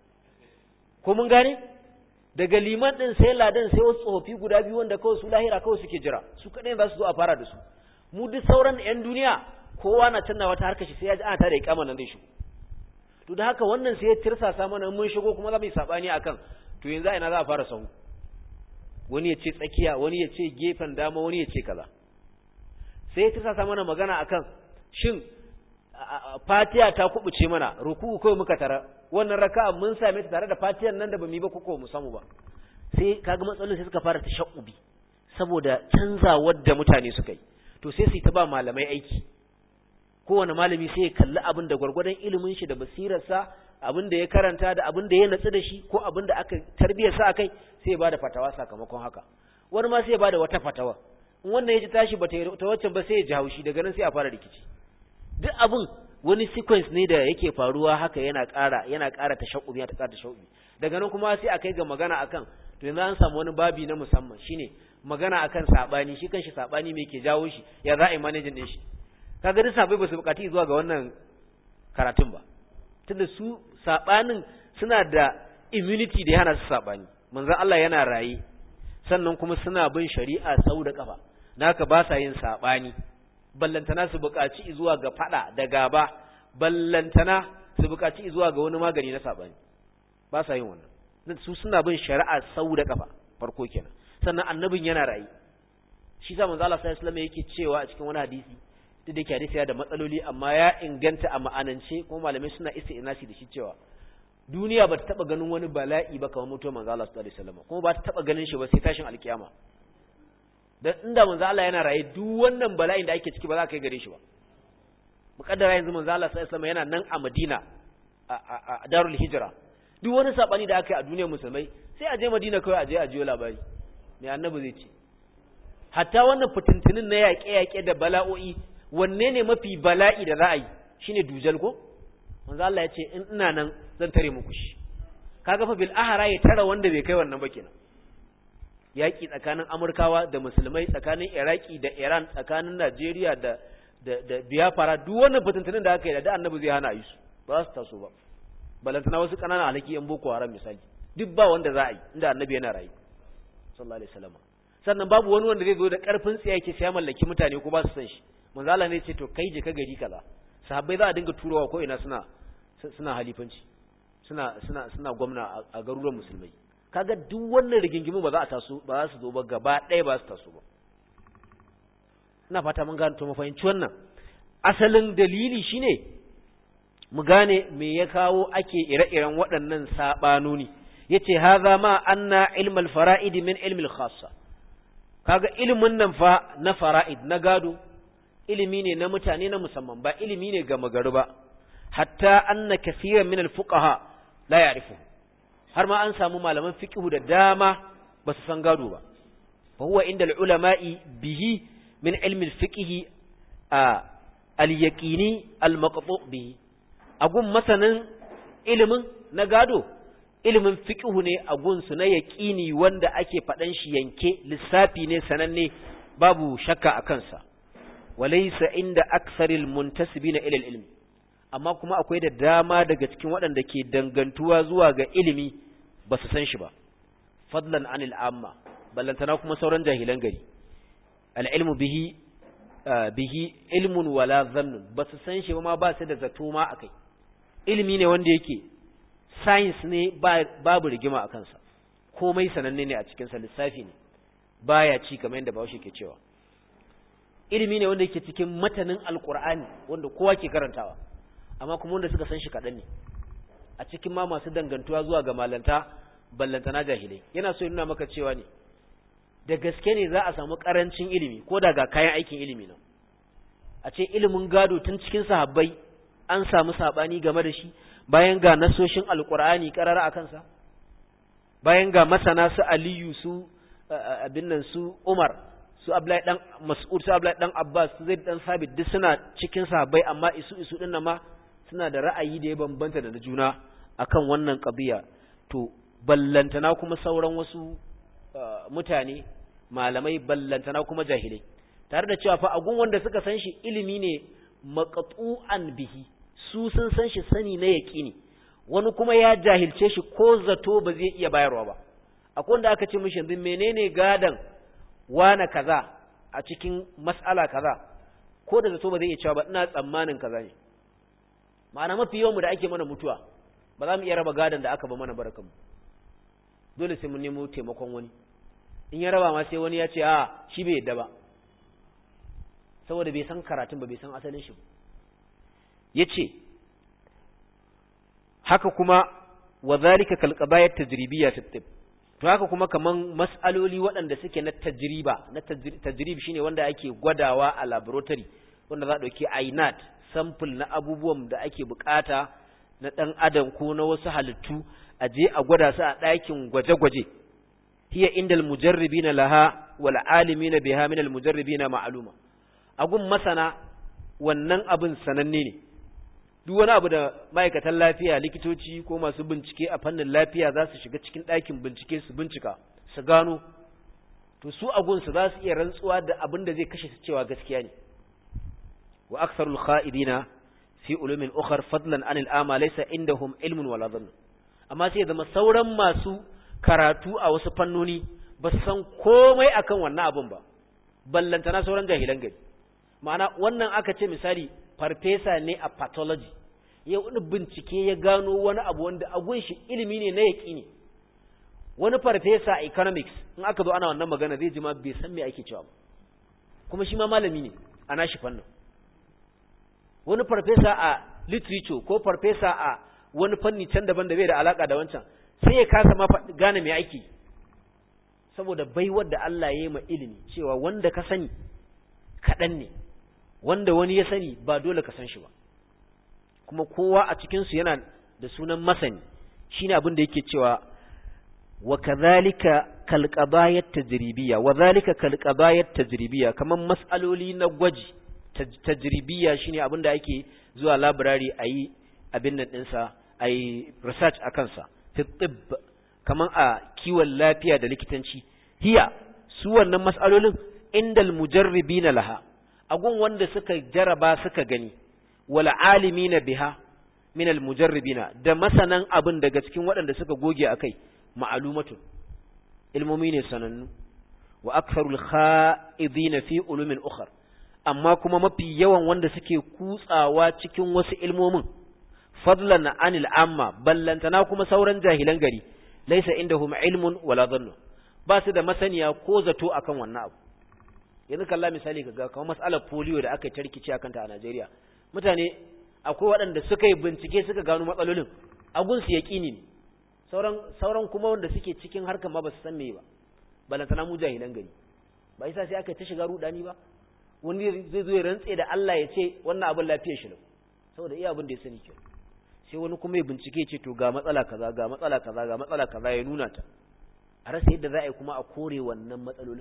ko mun gane daga liman din sai ladan sai wasu tsofaffi guda biyu wanda kawai su lahira kawai suke jira su kadai za su zo a fara da su mu duk sauran yan duniya kowa na canna wata harkar shi sai ya ji ana tada ikama nan zai shigo to da haka wannan sai ya tirsasa mana mun shigo kuma za mu yi sabani akan to yanzu ina za a fara sahu wani ya ce tsakiya wani ya ce gefen dama wani ya ce kaza sai ya tirsasa mana magana akan shin fatiya ta kubuce mana ruku'u kawai muka tara wannan raka'a mun same ta tare da fatiyan nan da bamu yi ba ko mu samu ba sai kaga matsalolin sai suka fara tashabbubi saboda canzawar da mutane suka yi to sai su ta ba malamai aiki kowane malami sai ya kalli abin da gwargwadon ilimin shi da basirarsa abin da ya karanta da abin da ya natsu da shi ko abin da aka tarbiyyar sa akai sai ya bada fatawa sakamakon haka wani ma sai ya bada wata fatawa in wannan ya ji tashi ba ta waccan ba sai ya ji haushi daga nan sai a fara rikici duk abin wani sequence ne da yake faruwa haka yana ƙara yana ƙara tashaqqumi ta ƙara tashaqqumi daga nan kuma sai a kai ga magana akan to yanzu an samu wani babi na musamman shine magana akan sabani shi kanshi sabani me ke jawo shi ya za a yi managing din shi kaga duk sabai ba su bukati zuwa ga wannan karatun ba tunda su sabanin suna da immunity da yana su sabani manzon Allah yana raye sannan kuma suna bin shari'a sau da kafa naka ba sa yin sabani ballantana su bukaci zuwa ga fada da gaba ballantana su bukaci zuwa ga wani magani na sabani ba sa yin wannan su suna bin shari'a sau da kafa farko kenan sannan annabin yana raye shi sa manzo Allah sallallahu alaihi wasallam yake cewa a cikin wani hadisi duk da ke hadisi ya da matsaloli amma ya inganta a ma'anance kuma malamai suna isti'nasi da shi cewa duniya ba ta taba ganin wani bala'i ba kamar mutuwar manzo Allah sallallahu alaihi wasallam kuma ba ta taba ganin shi ba sai tashin alkiyama dan inda manzo Allah yana raye duk wannan bala'in da ake ciki ba za ka kai gare shi ba mukaddara yanzu manzo Allah sallallahu alaihi wasallam yana nan a Madina a Darul Hijra duk wani sabani da aka yi a duniyar musulmai sai a je madina kawai a je a jiyo labari mai annabi zai ce hatta wannan fitintunin na yaƙe-yaƙe da bala'o'i wanne ne mafi bala'i da za a yi shine dujal ko manzo Allah ya ce in ina nan zan tare muku shi kaga fa bil ahara ya tara wanda bai kai wannan ba kenan yaƙi tsakanin Amurkawa da musulmai tsakanin Iraki da Iran tsakanin Najeriya da da da Biafra duk wannan fitintunin da aka yi da annabi zai hana yi su ba su taso ba balantana wasu ƙananan alhaki yan boko haram misali duk ba wanda za a yi inda annabi yana rayu sallallahu alaihi wasallam sannan babu wani wanda zai zo da karfin tsiya yake sai mallaki mutane ko ba su san shi manzo Allah ne ce to kai je ka gari kaza sahabbai za a dinga turawa ko ina suna suna halifanci suna suna suna gwamna a garuruwan musulmai kaga duk wannan rigingimu ba za a taso ba za su zo ba gaba ɗaya ba su taso ba ina fata mun gane to mu fahimci wannan asalin dalili shine mu gane me ya kawo ake ire-iren waɗannan saɓanoni ya ce haza ma anna ilmal fara'id min ilmil khassa kaga ilimin nan fa na fara'id na gado ilimi ne na mutane na musamman ba ilimi ne ga magaru ba hatta anna kaseeran min al-fuqaha la ya'rifu har ma an samu malaman fiqhu da dama ba su san gado ba fa huwa inda al-ulama'i bihi min ilmi al-fiqhi al-yaqini al-maqtu' bihi agun masanin ilimin na gado ilimin fiqhu ne agun su na yaqini wanda ake faɗan shi yanke lissafi ne sananne babu shakka a kansa walaysa inda aksaril muntasibina ila ilmi amma kuma akwai da dama daga cikin waɗanda ke dangantuwa zuwa ga ilimi ba su san shi ba fadlan anil amma ballantana kuma sauran jahilan gari al-ilmu bihi bihi ilmun wala zannun ba su san shi ba ma ba su da zato ma akai ilimi ne wanda yake science ne babu rigima a kansa komai sananne ne a cikinsa lissafi ne baya ci kamar yadda bawashi ke cewa ilimi ne wanda yake cikin matanin alkur'ani wanda kowa ke karantawa amma kuma wanda suka san shi kaɗan ne a cikin ma masu dangantuwa zuwa ga malanta ballantana jahilai yana so ya nuna maka cewa ne da gaske ne za a samu ƙarancin ilimi ko da ga kayan aikin ilimi nan a ce ilimin gado tun cikin sahabbai an samu saɓani game da shi bayan ga nasoshin alkur'ani karara a kansa bayan ga masana su aliyu su abin nan su umar su abdullahi dan mas'ud su abdullahi dan abbas su zaid dan sabit duk suna cikin sahabbai amma isu isu din ma suna da ra'ayi da ya bambanta da juna akan wannan qadiya to ballantana kuma sauran wasu mutane malamai ballantana kuma jahilai tare da cewa fa agun wanda suka san shi ilimi ne maqtu'an bihi su sun san shi sani na yaƙini wani kuma ya jahilce shi ko zato ba zai iya bayarwa ba akwai wanda aka ce mishi yanzu menene gadan wana kaza a cikin mas'ala kaza ko da zato ba zai iya cewa ba ina tsammanin kaza ne ma'ana mafi yawan mu da ake mana mutuwa ba za mu iya raba gadan da aka ba mana barakanmu dole sai mun nemo taimakon wani in ya raba ma sai wani ya ce a shi bai yadda ba saboda bai san karatun ba bai san asalin shi ba ya ce haka kuma wa zalika kalqabayat tajribiyya fi tib to haka kuma kaman mas'aloli waɗanda suke na tajriba na tajrib shine wanda ake gwadawa a laboratory wanda za a dauki ainat sample na abubuwan da ake bukata na dan adam ko na wasu halittu a je a gwada su a ɗakin gwaje-gwaje hiya indal mujarribina laha wal alimina biha min al mujarribina ma'luma agun masana wannan abin sananne ne duk wani abu da ma'aikatan lafiya likitoci ko masu bincike a fannin lafiya za su shiga cikin ɗakin bincike su bincika su gano to su agunsu za su iya rantsuwa da abin da zai kashe su cewa gaskiya ne wa aksarul kha'idina fi ulumin ukhar fadlan an al'ama laysa indahum ilmun wala dhann amma sai zama sauran masu karatu a wasu fannoni ba su san komai akan wannan abin ba ballantana sauran jahilan gari ma'ana wannan aka ce misali farfesa ne a pathology ya wani bincike ya gano wani abu wanda agun shi ilimi ne na yaƙi ne wani farfesa a economics in aka zo ana wannan magana zai ji ma bai san me ake cewa ba kuma shi ma malami ne a nashi fannin wani farfesa a literature ko farfesa a wani fanni can daban da bai da alaka da wancan sai ya kasa ma gane me ake saboda baiwar da Allah ya yi ma ilimi cewa wanda ka sani kaɗan ne wanda wani ya sani ba dole ka san shi ba kuma kowa a cikinsu yana da sunan masani shine abin da yake cewa wa kadhalika kal qadayat tajribiyya wa dhalika kal qadayat tajribiyya kaman mas'aloli na gwaji tajribiyya shine abin da ake zuwa library ayi abin nan dinsa ayi research akan sa fi tibb kaman a kiwon lafiya da likitanci hiya su wannan mas'alolin indal mujarribina laha agun wanda suka jaraba suka gani wal alimina biha min al mujarribina da masanan abin daga cikin waɗanda suka goge akai ma'lumatun ilmomi ne sanannu wa aktharul kha'idina fi ulumin ukhra amma kuma mafi yawan wanda suke kutsawa cikin wasu ilmomin fadlan anil amma ballantana kuma sauran jahilan gari laysa indahum ilmun wala dhannu ba su da masaniya ko zato akan wannan abu yanzu kalla misali kaga kamar mas'alar polio da aka yi tarkici akan ta a Najeriya mutane akwai waɗanda suka yi bincike suka gano matsalolin agun su yaqini ne sauran sauran kuma wanda suke cikin harkar ma ba su san me ba balantana mu jahilan gari ba isa sai aka ta shiga rudani ba wani zai zo ya rantse da Allah ya ce wannan abin lafiyar shi ne saboda iya abin da ya sani kenan sai wani kuma ya bincike ce to ga matsala kaza ga matsala kaza ga matsala kaza ya nuna ta a rasa yadda za a yi kuma a kore wannan matsalolin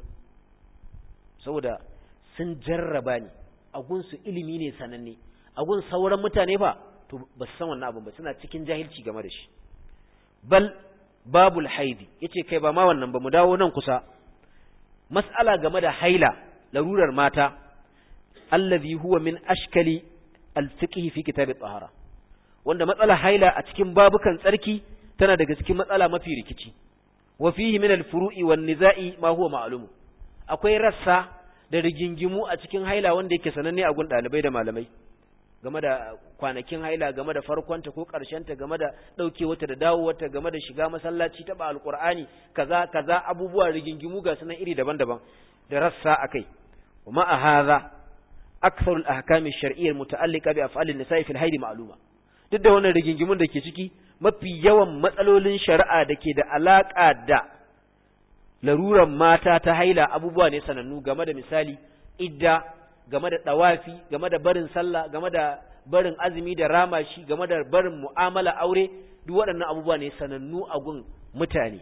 saboda sun jarraba ne a gunsu ilimi ne sananne a gun sauran mutane ba to ba su san wannan abin ba suna cikin jahilci game da shi bal babul haidi yace kai ba ma wannan ba mu dawo nan kusa mas'ala game da haila larurar mata allazi huwa min ashkali al-fiqh fi kitab at-tahara wanda matsala haila a cikin babukan tsarki tana daga cikin matsala mafi rikici wa fihi min al-furu'i wan niza'i ma huwa ma'lum akwai rassa da rigingimu a cikin haila wanda yake sananne a gun dalibai da malamai game da kwanakin haila game da farkonta ko ta game da ɗaukewarta da dawowarta game da shiga masallaci taɓa alƙur'ani kaza kaza abubuwa rigingimu ga sunan iri daban-daban da rassa akai wa ma hadha aktharu al-ahkam ash-shar'iyyah al-muta'alliqa bi af'al an-nisa'i fil hayd ma'luma duk da wannan rigingimun da ke ciki mafi yawan matsalolin shari'a da ke da alaka da laruran mata ta haila abubuwa ne sanannu game da misali idda game da ɗawafi game da barin sallah game da barin azumi da ramashi game da barin mu'amala aure duk waɗannan abubuwa ne sanannu a gun mutane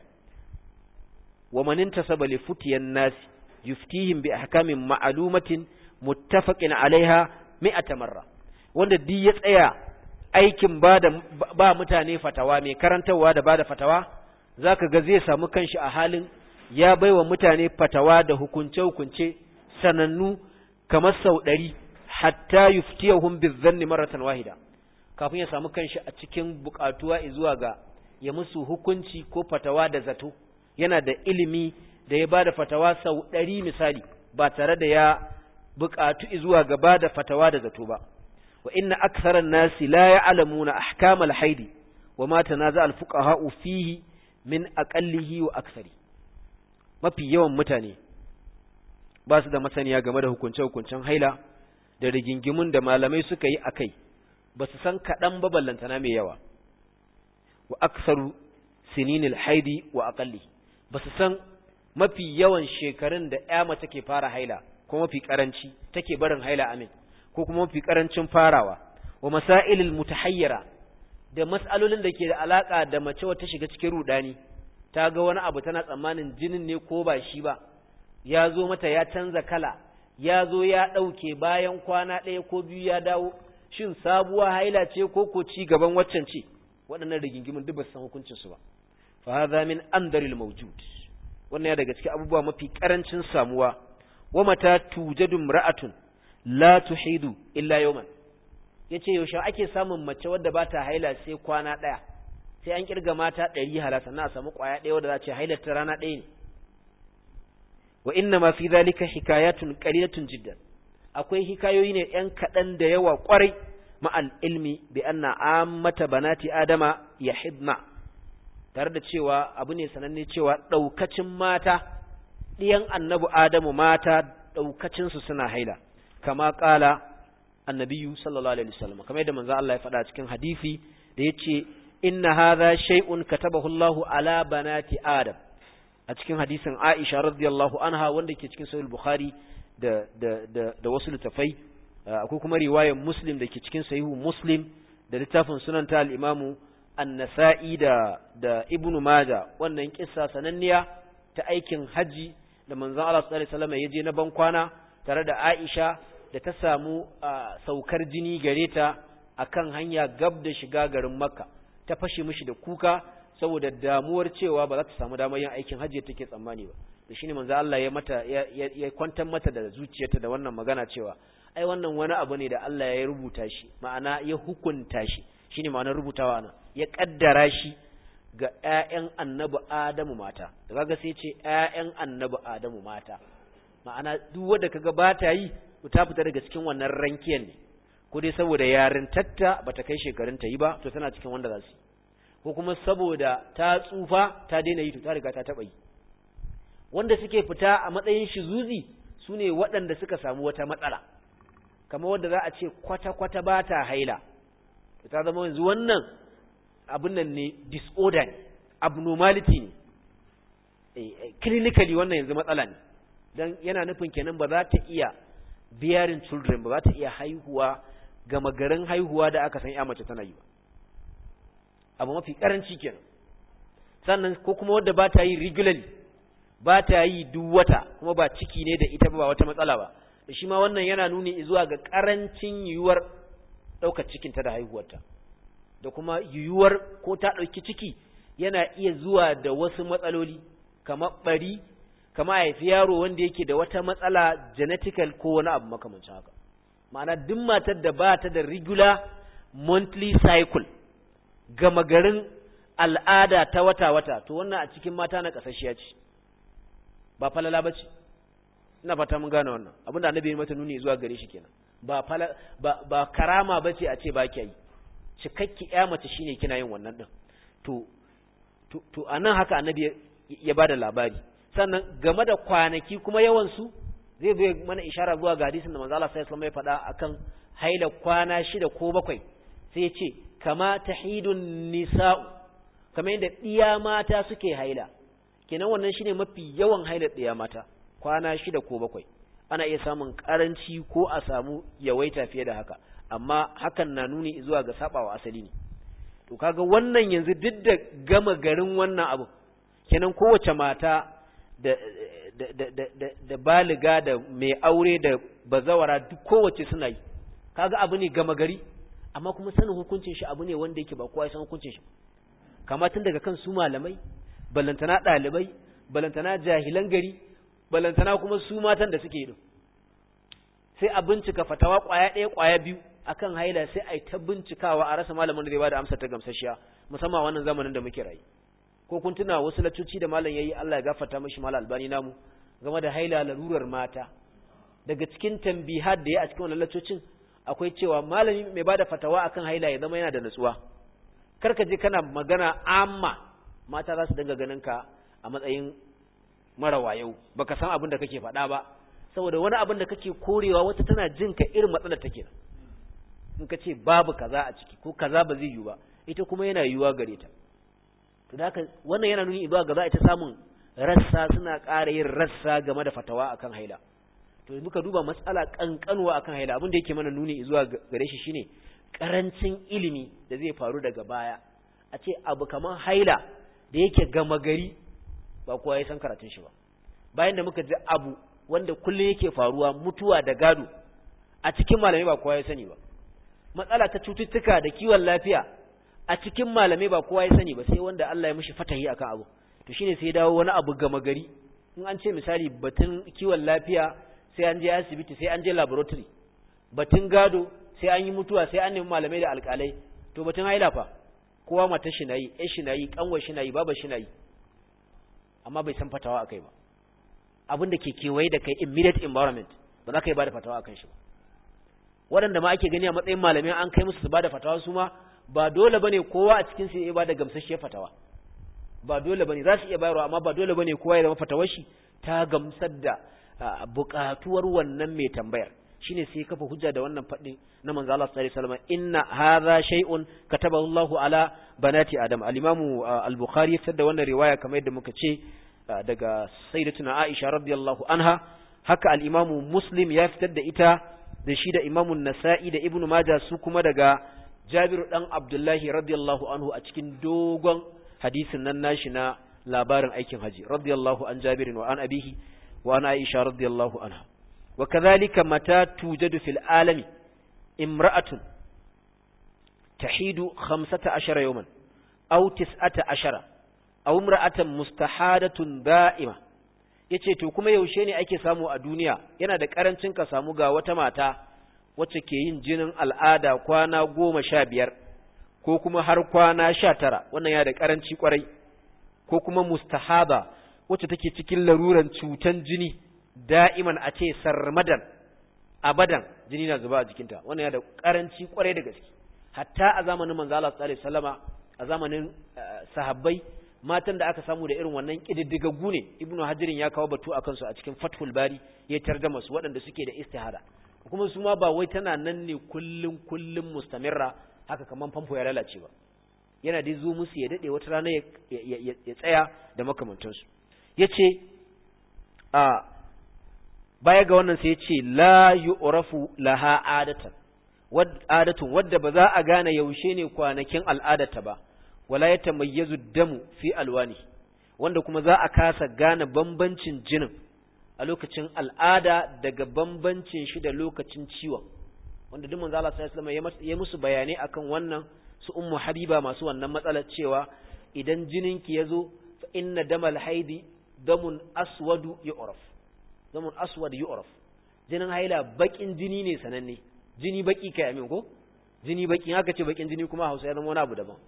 wa man intasaba li futiyan nas yuftihim bi ahkamin ma'lumatin muttafaqin alaiha mi'ata marra wanda duk ya tsaya aikin ba da ba mutane fatawa mai karantarwa da bada fatawa zaka ga zai samu kanshi a halin ya baiwa mutane fatawa da hukunce-hukunce sanannu kamar sau ɗari hatta yuftiyahum bizanni maratan wahida kafin ya samu kanshi a cikin buƙatuwa zuwa ga ya musu hukunci ko fatawa da zato yana da ilimi da ya bada fatawa sau ɗari misali ba tare da ya buƙatu zuwa ga bada fatawa da zato ba wa inna aktharan nasi la ya'lamuna ahkamal haidi wa ma tanaza al fuqaha fihi min aqallihi wa akthari mafi yawan mutane ba su da masaniya game da hukunce-hukuncen haila da rigingimun da malamai suka yi a kai ba su san kaɗan ba ballantana mai yawa wa aksaru sininil haidi wa aƙalli ba su san mafi yawan shekarun da ya mace ke fara haila ko mafi ƙaranci take barin haila amin ko kuma mafi ƙarancin farawa wa masailil mutahayyara da mas'alolin da ke da alaƙa da mace wata shiga cikin rudani ta ga wani abu tana tsammanin jinin ne ko ba shi ba ya zo mata ya canza kala ya zo ya ɗauke bayan kwana ɗaya ko biyu ya dawo shin sabuwa haila ce ko ko ci gaban waccan ce waɗannan rigingimin duk ba su san hukuncin su ba fa hadha min andaril mawjud wannan ya daga cikin abubuwa mafi karancin samuwa wa mata tujadu imra'atun la tuhidu illa yawman yace yaushe ake samun mace wadda ba ta haila sai kwana ɗaya sai an kirga mata ɗari hala sannan a samu ƙwaya ɗaya wadda za ce hailar ta rana ɗaya ne wa inna ma fi zalika hikayatun qalilatun jiddan akwai hikayoyi ne yan kaɗan da yawa ƙwarai ma'al ilmi bi anna ammata banati adama yahidna tare da cewa abu ne sananne cewa ɗaukacin mata ɗiyan annabi adamu mata ɗaukacin su suna haila kama ƙala annabiyu sallallahu alaihi wasallam kamar yadda manzo Allah ya faɗa cikin hadisi da yace inna hadha shay'un katabahu Allahu ala banati adam a cikin hadisin Aisha radiyallahu anha wanda ke cikin sahih Bukhari da da da, da wasu littafai akwai kuma riwayar Muslim da ke cikin sahihu Muslim da littafin sunan ta al-Imam an-nasa'i da da ibnu majah wannan kissa sananniya ta aikin haji da manzon Allah sallallahu alaihi wasallam ya je na ban kwana tare da Aisha da ta samu saukar jini gare ta akan hanya gab da shiga garin Makka ta fashe mishi da kuka saboda damuwar cewa ba za ta samu damar yin aikin hajji take tsammani ba da shine manzo Allah ya mata ya kwantar mata da zuciyarta da wannan magana cewa ai wannan wani abu ne da Allah ya rubuta shi ma'ana ya hukunta shi shine ma'anar rubutawa nan ya kaddara shi ga ƴaƴan annabi Adamu mata da kaga sai ce ƴaƴan annabi Adamu mata ma'ana duk wanda kaga ba ta yi ta fita daga cikin wannan rankiyar ne ko dai saboda yarintatta bata kai shekarun ta yi ba to tana cikin wanda za su ko kuma saboda ta tsufa ta daina yi to ta riga ta taba yi wanda suke fita a matsayin shizuzi sune waɗanda suka samu wata matsala kamar wanda za a ce kwata-kwata ba ta haila to ta zama yanzu wannan abin nan ne disorder ne abnormality ne clinically wannan yanzu matsala ne don yana nufin kenan ba za ta iya bearing children ba za ta iya haihuwa gama garin haihuwa da aka san ya mace tana yi ba abu mafi karanci kenan sannan ko kuma wadda ba ta yi regularly ba ta yi duk wata kuma ba ciki ne da ita ba wata matsala ba da shi ma wannan yana nuni zuwa ga karancin yiwuwar ɗaukar cikinta da haihuwarta da kuma yiwuwar ko ta ɗauki ciki yana iya zuwa da wasu matsaloli kamar ɓari kama haifi yaro wanda yake da wata matsala genetical ko wani abu makamancin haka ma'ana duk matar da ba ta da regular monthly cycle gama garin al'ada ta wata-wata to wannan a cikin mata na ƙasashiya ce ba falala ba ce ina fata mun gane wannan abinda annabi ya mata nuni zuwa gare shi kenan ba fala ba, ba karama ba ce a ce ba ki yi cikakki ya mace shine kina yin wannan din to to, to anan haka annabi ya, ya bada labari sannan game da kwanaki kuma yawan su zai zo mana ishara zuwa ga hadisin da manzo Allah sallallahu alaihi wasallam ya faɗa akan haila kwana shida ko bakwai sai ya ce kama tahidun nisa'u kamar yadda ɗiya mata suke haila kenan wannan shine mafi yawan haila ɗiya mata kwana shida ko bakwai ana iya samun karanci ko a samu yawaita fiye da haka amma hakan na nuni zuwa ga sabawa asali ne to kaga wannan yanzu duk da gama garin wannan abu kenan kowace mata da da da da, da baliga da mai aure da bazawara duk kowace suna yi kaga abu ne gama gari amma kuma sanin hukuncin shi abu ne wanda yake ba kowa ya san hukuncin shi kama tun daga kan su malamai balantana ɗalibai balantana jahilan gari balantana kuma su matan da suke yi sai a bincika fatawa ƙwaya ɗaya ƙwaya biyu akan haila sai a yi ta bincikawa a rasa malamin da zai bada amsa ta gamsashiya musamman wannan zamanin da muke rayu ko kun tuna wasu laccoci da malam yayi Allah ya gafarta mishi malam albani namu game da haila larurar mata daga cikin tambihat da ya a cikin wannan laccocin akwai cewa malami mai bada fatawa akan haila ya zama yana da nutsuwa karka je kana magana amma mata za su dinga ganin ka a matsayin mara wayau baka san abin da kake faɗa ba saboda wani abin da kake korewa wata tana jin ka irin matsalar take in ka ce babu kaza a ciki ko kaza ba zai yiwu ba ita kuma yana yiwuwa gare ta to da haka wannan yana nuni zuwa ga za a ta samun rassa suna ƙara yin rassa game da fatawa akan haila to muka duba matsala kankanuwa akan haila abin da yake mana nuni zuwa gare shi shine karancin ilimi da zai faru daga baya a ce abu kamar haila da yake gama gari ba kowa ya san karatun shi ba bayan da muka ji abu wanda kullum yake faruwa mutuwa da gado a cikin malamai ba kowa ya sani ba matsala ta cututtuka da kiwon lafiya a cikin malamai ba kowa ya sani ba sai wanda Allah ya mishi fatahi akan abu to shine sai dawo wani abu gama gari in an ce misali batun kiwon lafiya sai an je asibiti sai an je laboratory batun gado sai an yi mutuwa sai an nemi malamai da alƙalai to batun haila fa kowa mata shi nayi ƴar shi nayi kanwar shi nayi baba shi nayi amma bai san fatawa akai ba abin da ke kewaye da kai immediate environment ba za ka yi ba da fatawa akan shi ba waɗanda ma ake gani a matsayin malamai an kai musu su ba da fatawa su ma ba dole bane kowa a cikin su ya ba da gamsasshiyar fatawa ba dole bane za su iya bayarwa amma ba dole bane kowa ya zama fatawar shi ta gamsar da buƙatuwar wannan mai tambayar shine sai kafa hujja da wannan faɗi na manzo Allah sallallahu alaihi wasallam inna hadha shay'un katabahu Allahu ala banati adam al-imam al-bukhari ya fitar da wannan riwaya kamar yadda muka ce daga sayyidatuna Aisha radiyallahu anha haka al-imam muslim ya fitar da ita da shi da imam an-nasa'i da ibnu majah su kuma daga Jabir dan Abdullahi radiyallahu anhu a cikin dogon hadisin nan nashi na labarin aikin haji radiyallahu an Jabir wa an abihi wa an Aisha radiyallahu anha wa kadhalika mata tujadu fil alami imra'atun tahidu 15 yawman aw 19 aw imra'atan mustahadatun da'ima yace to kuma yaushe ne ake samu a duniya yana da karancin ka samu ga wata mata wacce ke yin jinin al'ada kwana goma sha biyar ko kuma har kwana sha tara wannan ya da karanci kwarai ko kuma mustahaba wacce take cikin laruran cutan jini da'iman a ce sarmadan abadan jini na zuba a jikinta wannan ya da karanci kwarai da gaske hatta a zamanin manzo Allah sallallahu alaihi wasallama a zamanin sahabbai matan da aka samu da irin wannan kididdigaggu ne ibnu hajirin ya kawo batu akan su a cikin fathul bari ya tarjama su waɗanda suke da istihada kuma su ma ba wai tana nan ne kullum kullum mustamirra haka kaman famfo ya lalace ba yana dai zo musu ya dade wata rana ya tsaya da makamantansu yace a baya ga wannan sai yace la yu'rafu laha adatan wad adatun wadda ba za a gane yaushe ne kwanakin al'adata ba wala yatamayyazu damu fi alwani wanda kuma za a kasa gane bambancin jinin a lokacin al'ada daga bambancin shi da lokacin ciwon wanda duk manzo Allah sallallahu alaihi wasallam ya musu bayanai akan wannan su ummu habiba masu wannan matsalar cewa idan jininki yazo fa inna damal haidi damun aswadu yu'raf damun aswad yu'raf jinin haila bakin jini ne sananne jini baki kai amin ko jini baki haka ce bakin jini kuma Hausa ya zama wani abu daban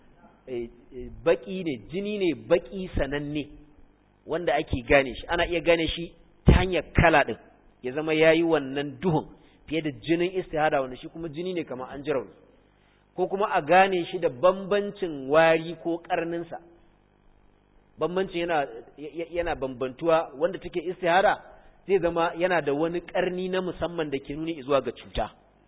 baki ne jini ne baki sananne wanda ake gane shi ana iya gane shi ta hanyar kala din ya zama yayi wannan duhun fiye da jinin istihada wanda shi kuma jini ne kamar an jira ko kuma a gane shi da bambancin wari ko karninsa bambancin yana yana bambantuwa wanda take istihada zai zama yana da wani karni na musamman da ke nuni zuwa ga cuta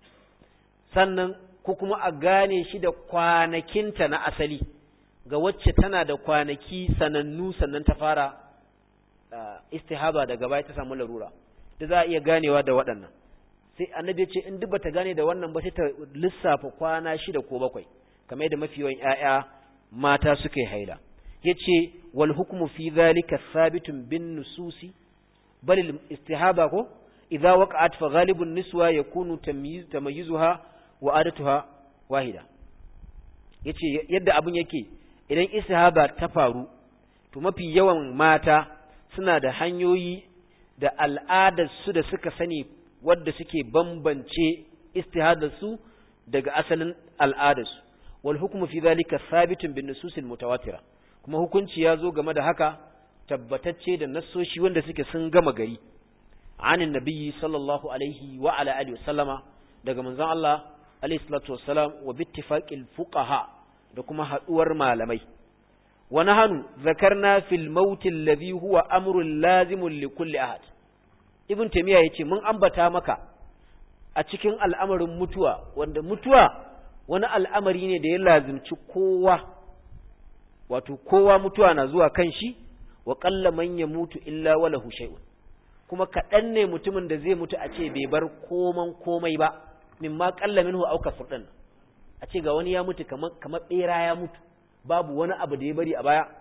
sannan ko kuma a gane shi da kwanakinta na asali ga wacce tana da kwanaki sanannu sannan ta fara istihaba daga baya ta samu larura da za a iya ganewa da waɗannan sai annabi ya ce in duk bata gane da wannan ba sai ta lissafa kwana shida ko bakwai kamar yadda mafi yawan ƴaƴa mata suka yi haila yace wal hukmu fi dhalika thabitun bin nususi bal al istihaba ko idza waqa'at fa ghalibun niswa yakunu tamyiz tamayyuzuha wa adatuha wahida yace yadda abun yake idan istihaba ta faru to mafi yawan mata suna da hanyoyi da al'adarsu da suka sani wadda suke bambance istihadarsu daga asalin al'adarsu wal hukmu fi dhalika thabitun bin nususil mutawatira kuma hukunci ya zo game da haka tabbatacce da nassoshi wanda suke sun gama gari anin nabiyyi sallallahu alaihi wa ala alihi wasallama daga manzon Allah alaihi salatu wassalam wa bittifaqil fuqaha da kuma haduwar malamai wa nahanu zakarna fil maut alladhi huwa amrun lazimun li kulli ahad ibn taymiya yace mun ambata maka a cikin al'amarin mutuwa wanda mutuwa wani al'amari ne da ya lazimci kowa wato kowa mutuwa na zuwa kan shi wa qalla man yamutu illa walahu shay'un kuma kaɗan ne mutumin da zai mutu a ce bai bar koman komai ba mimma qalla minhu aw kafur a ce ga wani ya mutu kamar kamar bera ya mutu babu wani abu da ya bari a baya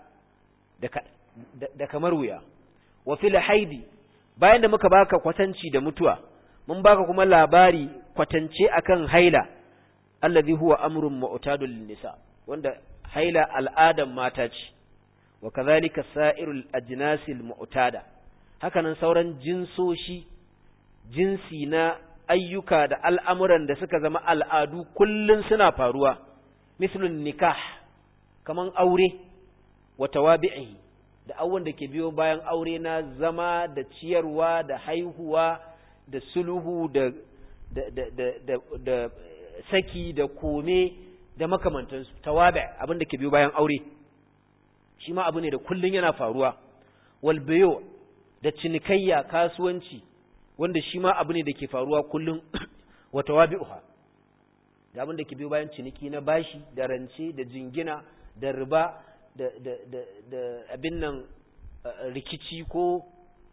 da, da kamar wuya wa fil haidi bayan da muka baka kwatanci da mutuwa mun baka kuma labari kwatance akan haila allazi huwa amrun mu'tadul nisa wanda haila al'adan mata ce wa kadhalika sa'irul ajnasil mu'tada hakanan sauran jinsoshi jinsi na ayyuka da al'amuran da suka zama al'adu kullun suna faruwa mislun nikah kaman aure wa tawabi'i da awon da ke biyo bayan aure na zama da ciyarwa da haihuwa da sulhu da da da da da, da saki da kome da makamantansu tawabi abin da ke biyo bayan aure shi ma abu ne da kullun yana faruwa wal bayo da cinikayya kasuwanci wanda shi ma abu ne da ke faruwa kullun wa tawabi'uha da abin da ke biyo bayan ciniki na bashi da rance da jingina da riba da da da da abin nan rikici ko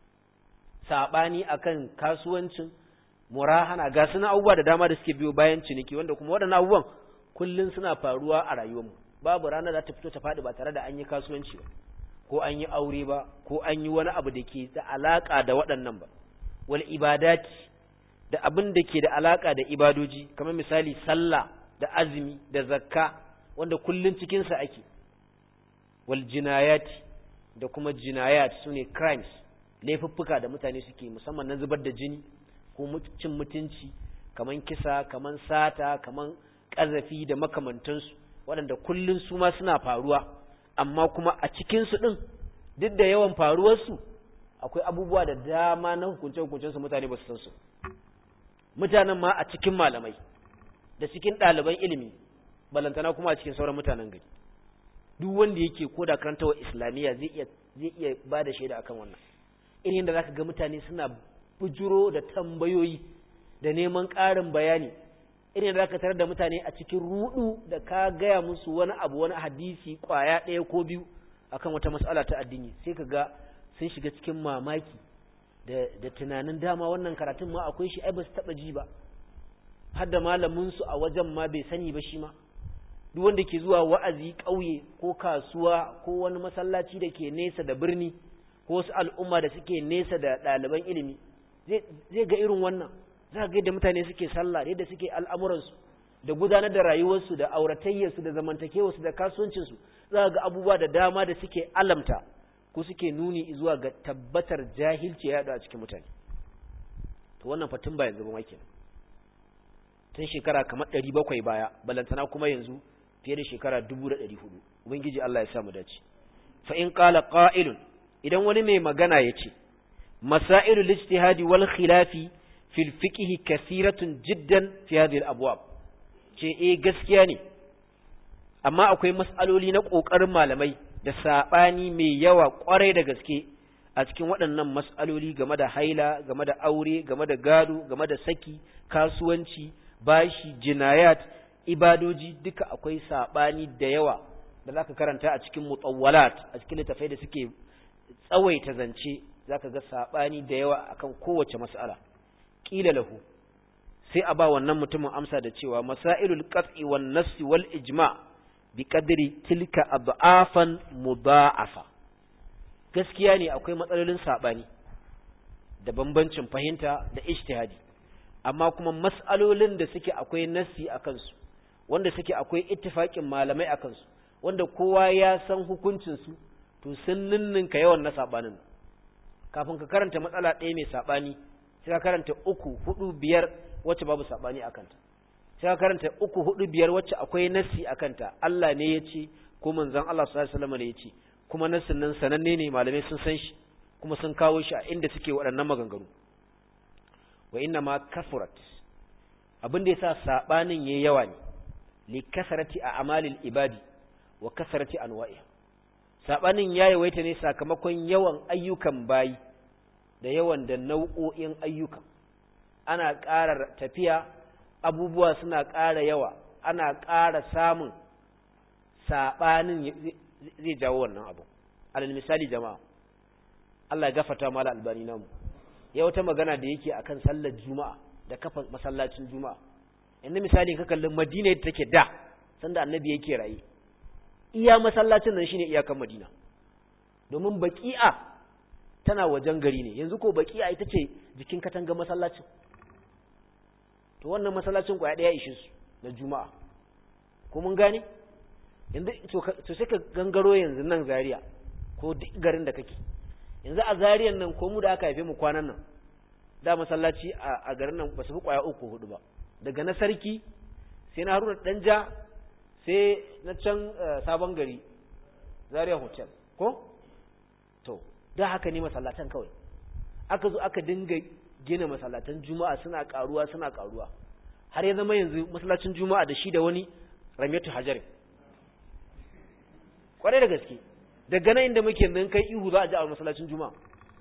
sabani akan kasuwancin murahana ga suna abubuwa da dama da suke biyo bayan ciniki wanda kuma waɗannan abubuwan kullun suna faruwa a rayuwarmu babu ranar da ta fito ta faɗi ba tare da an yi kasuwanci ba ko an yi aure ba ko an yi wani abu da ke da alaka da waɗannan ba wal ibadati da abin da ke da alaka da ibadoji kamar misali sallah da azumi da zakka wanda kullun cikin sa ake wal jinayati da kuma jinayat sune crimes laifuffuka da mutane suke musamman na zubar da jini ko cin mutunci kaman kisa kaman sata kaman ƙazafi da makamantansu waɗanda kullun su ma suna faruwa amma kuma a cikinsu ɗin duk da yawan faruwarsu akwai abubuwa da dama na hukunce-hukuncensu mutane ba su san su mutanen ma a cikin malamai da cikin ɗaliban ilimi balantana kuma a cikin sauran mutanen gari duk wanda yake ko da karantawa islamiyya zai iya zai iya ba da shaida akan wannan irin da zaka ga mutane suna bujuro da tambayoyi da neman ƙarin bayani irin da zaka tarar da mutane a cikin rudu da ka gaya musu wani abu wani hadisi kwaya ɗaya ko biyu akan wata mas'ala ta addini sai ka ga sun shiga cikin mamaki da da tunanin dama wannan karatun ma akwai shi ai ba su taba ji ba har da malamin su a wajen ma bai sani ba shi ma duk wanda ke zuwa wa'azi ƙauye ko kasuwa ko wani masallaci da ke nesa da birni ko wasu al'umma da suke nesa da ɗaliban ilimi zai ga irin wannan za ga yadda mutane suke sallah yadda suke al'amuransu da gudanar da rayuwarsu da auratayyarsu da zamantakewarsu da kasuwancinsu za ga abubuwa da dama da suke alamta ko suke nuni zuwa ga tabbatar jahilci ya yaɗu a cikin mutane to wannan fatin ba yanzu ba ma kenan tun shekara kamar ɗari bakwai baya balantana kuma yanzu fiye da shekara dubu da ɗari hudu ubangiji Allah ya sa mu dace fa in qala qa'ilun idan wani mai magana ya ce masailul ijtihadi wal khilafi fil fiqhi kathiratun jiddan fi hadhihi al abwab ce eh gaskiya ne amma akwai mas'aloli na kokarin malamai da sabani mai yawa kwarai da gaske a cikin waɗannan mas'aloli game da haila game da aure game da gado game da saki kasuwanci bashi jinayat ibadoji duka akwai sabani da yawa da zaka karanta a cikin mutawwalat a cikin littafai da suke tsawaita zance zaka ga sabani da yawa akan kowace mas'ala qila lahu sai a ba wannan mutumin amsa da cewa masailul qat'i wan nassi wal ijma' bi qadri tilka ad'afan mudha'afa gaskiya ne akwai matsalolin sabani da bambancin fahimta da ijtihadi amma kuma mas'alolin da suke akwai nassi akan su wanda suke akwai ittifaqin malamai akan su wanda kowa ya san hukuncin su to sun ninninka yawan na sabanin kafin ka karanta matsala ɗaya mai sabani sai ka karanta uku hudu biyar wacce babu sabani akanta sai ka karanta uku hudu biyar wacce akwai nassi akanta Allah ne ya ce ko manzon Allah sallallahu alaihi wasallam ne ya ce kuma nassin nan sananne ne malamai sun san shi kuma sun kawo shi a inda suke waɗannan maganganu wa inna ma kafurat abin da yasa sabanin yayi yawa ne li kasarati a amalil ibadi wa kasarati anwa'i sabanin yayi waita ne sakamakon yawan ayyukan bayi da yawan da nau'o'in ayyukan ana ƙara tafiya abubuwa suna ƙara yawa ana ƙara samun sabanin zai jawo wannan abu alal misali jama'a Allah ya gafarta mala albani namu ya wata magana da yake akan sallar juma'a da kafa masallacin juma'a yanzu misali ka kallon madina yadda take da sanda annabi yake raye iya masallacin nan shine iyakan madina domin baqi'a tana wajen gari ne yanzu ko baqi'a ita ce jikin katanga masallacin to wannan masallacin kwaya daya ishe su na juma'a ko mun gane yanzu to sai ka gangaro yanzu nan zaria ko duk garin da kake yanzu a zariyan nan ko mu da aka haife mu kwanan nan da masallaci a garin nan ba su fi kwaya uku hudu ba daga na sarki sai na haruna danja sai na can sabon gari zaria hotel ko to da haka ne masallatan kawai aka zo aka dinga gina masallatan juma'a suna karuwa suna karuwa har ya zama yanzu masallacin juma'a da shi da wani ramyatu hajarin kwarai da gaske daga nan inda muke yanzu kai ihu za a ji a masallacin juma'a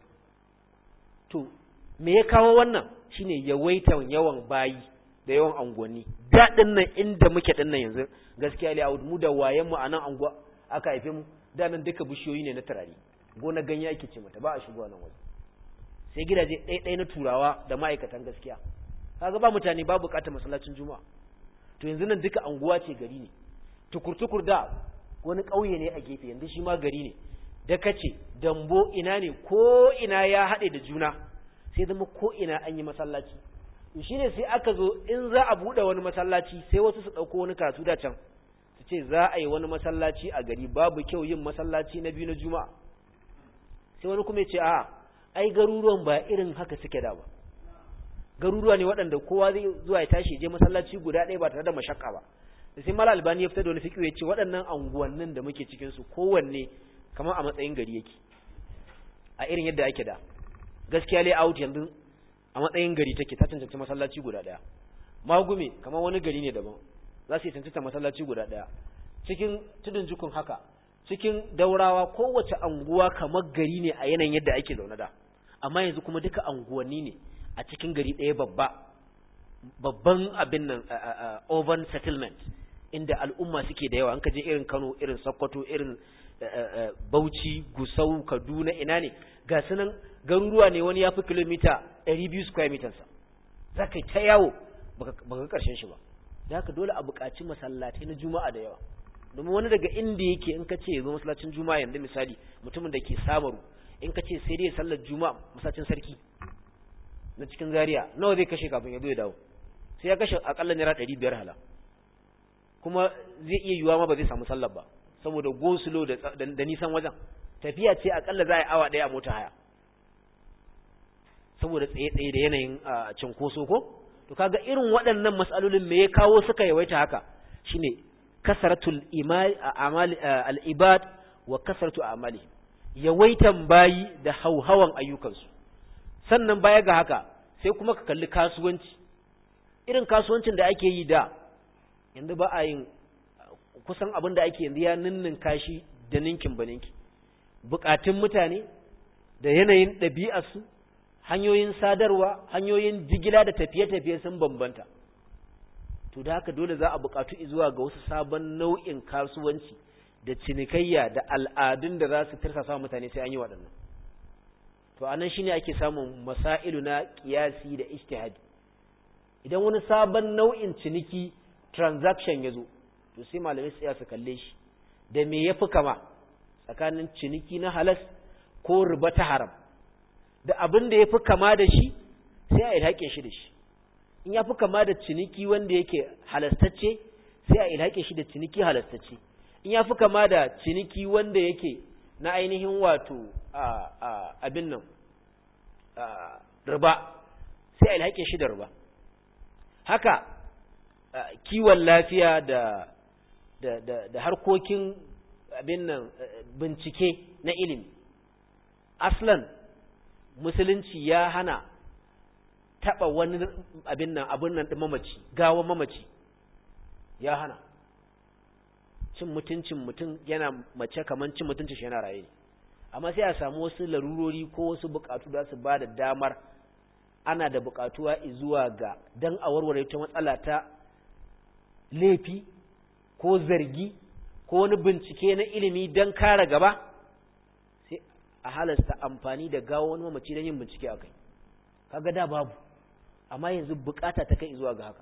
to me ya kawo wannan shine yawaitan yawan bayi da yawan angonni daɗin nan inda muke ɗin nan yanzu gaskiya li mu da wayen mu a nan anguwa aka haife mu da nan duka bishiyoyi ne na turare gona ganye ake ce mata ba a shigowa nan waje sai gidaje ɗaya na turawa da ma'aikatan gaskiya kaga ba mutane ba bukatar masallacin juma'a to yanzu nan duka anguwa ce gari ne tukur-tukur da wani ƙauye ne a gefe yanzu shi ma gari ne da kace dambo ina ne ko ina ya haɗe da juna sai zama ko ina an yi masallaci shi ne sai aka zo in za a buɗe wani masallaci sai wasu su ɗauko wani karatu da can su ce za a yi wani masallaci a gari babu kyau yin masallaci na biyu na juma'a sai wani kuma ya ce a ai garuruwan ba irin haka suke da ba garuruwa ne waɗanda kowa zai zuwa ya tashi je masallaci guda ɗaya ba tare da mashakka ba da sai mala albani ya fitar da wani fiƙi ya ce waɗannan anguwannin da muke cikin su kowanne kamar a matsayin gari yake a irin yadda ake da gaskiya layout yanzu a matsayin gari take ta cancanci masallaci guda ɗaya magume kamar wani gari ne daban za su yi cancanta masallaci guda ɗaya cikin tudun jukun haka cikin daurawa kowace anguwa kamar gari ne a yanayin yadda ake zaune da amma yanzu kuma duka anguwanni ne a cikin gari ɗaya babba babban abin nan urban settlement inda al'umma suke da yawa an ka je irin Kano irin Sokoto irin Bauchi Gusau Kaduna ina ne ga sunan garuruwa ne wani ya fi kilomita 200 square meters za ka yi ta yawo baka ga karshen shi ba da haka dole a buƙaci masallatai na juma'a da yawa domin wani daga inda yake in ka ce ya zo masallacin juma'a yanzu misali mutumin da ke samaru in ka ce sai dai sallar juma'a masallacin sarki na cikin zaria nawa zai kashe kafin ya zo ya dawo sai ya kashe akalla naira ɗari biyar hala kuma zai iya yiwuwa ma ba zai samu sallar ba saboda gosulo da nisan wajen tafiya ce akalla za a yi awa ɗaya a mota haya saboda tsaye-tsaye da yanayin cinkoso ko to kaga irin waɗannan matsalolin me ya kawo suka yawaita haka shine kasaratul al-ibad wa kasaratu amali yawaitan bayi da hauhawan ayyukansu sannan baya ga haka sai kuma ka kalli kasuwanci irin kasuwancin da ake yi da yanzu ba a yin kusan abin da ake yanzu ya ninnin kashi da ninkin baninki bukatun mutane da yanayin ɗabi'arsu hanyoyin sadarwa hanyoyin jigila da tafiye-tafiye sun bambanta to da haka dole za a bukatu zuwa ga wasu sabon nau'in kasuwanci da cinikayya da al'adun da za su tirsasa mutane sai an yi waɗannan to anan shine ake samun masailu na kiyasi da ijtihadi idan wani sabon nau'in ciniki transaction ya zo to sai malamai tsaya su kalle shi da me yafi kama tsakanin ciniki na halas ko riba ta haram da abin da yafi kama da shi sai a ilhaƙe shi da shi in yafi kama da ciniki wanda yake halastacce sai a ilhaƙe shi da ciniki halastacce in yafi kama da ciniki wanda yake na ainihin wato abin nan riba sai a ilhaƙe shi da riba haka kiwon lafiya da da da da harkokin abin nan bincike na ilimi aslan musulunci ya hana taba wani abin nan abin nan din mamaci gawa mamaci ya hana cin mutuncin mutum yana mace kaman cin mutuncin shi yana raye amma sai a samu wasu larurori ko wasu bukatu da su ba da damar ana da bukatuwa zuwa ga dan a warware ta matsala ta laifi ko zargi ko wani bincike na ilimi don kare gaba sai a halasta amfani da gawo wani mamaci don yin bincike a kai kaga da babu amma yanzu bukata ta kai zuwa ga haka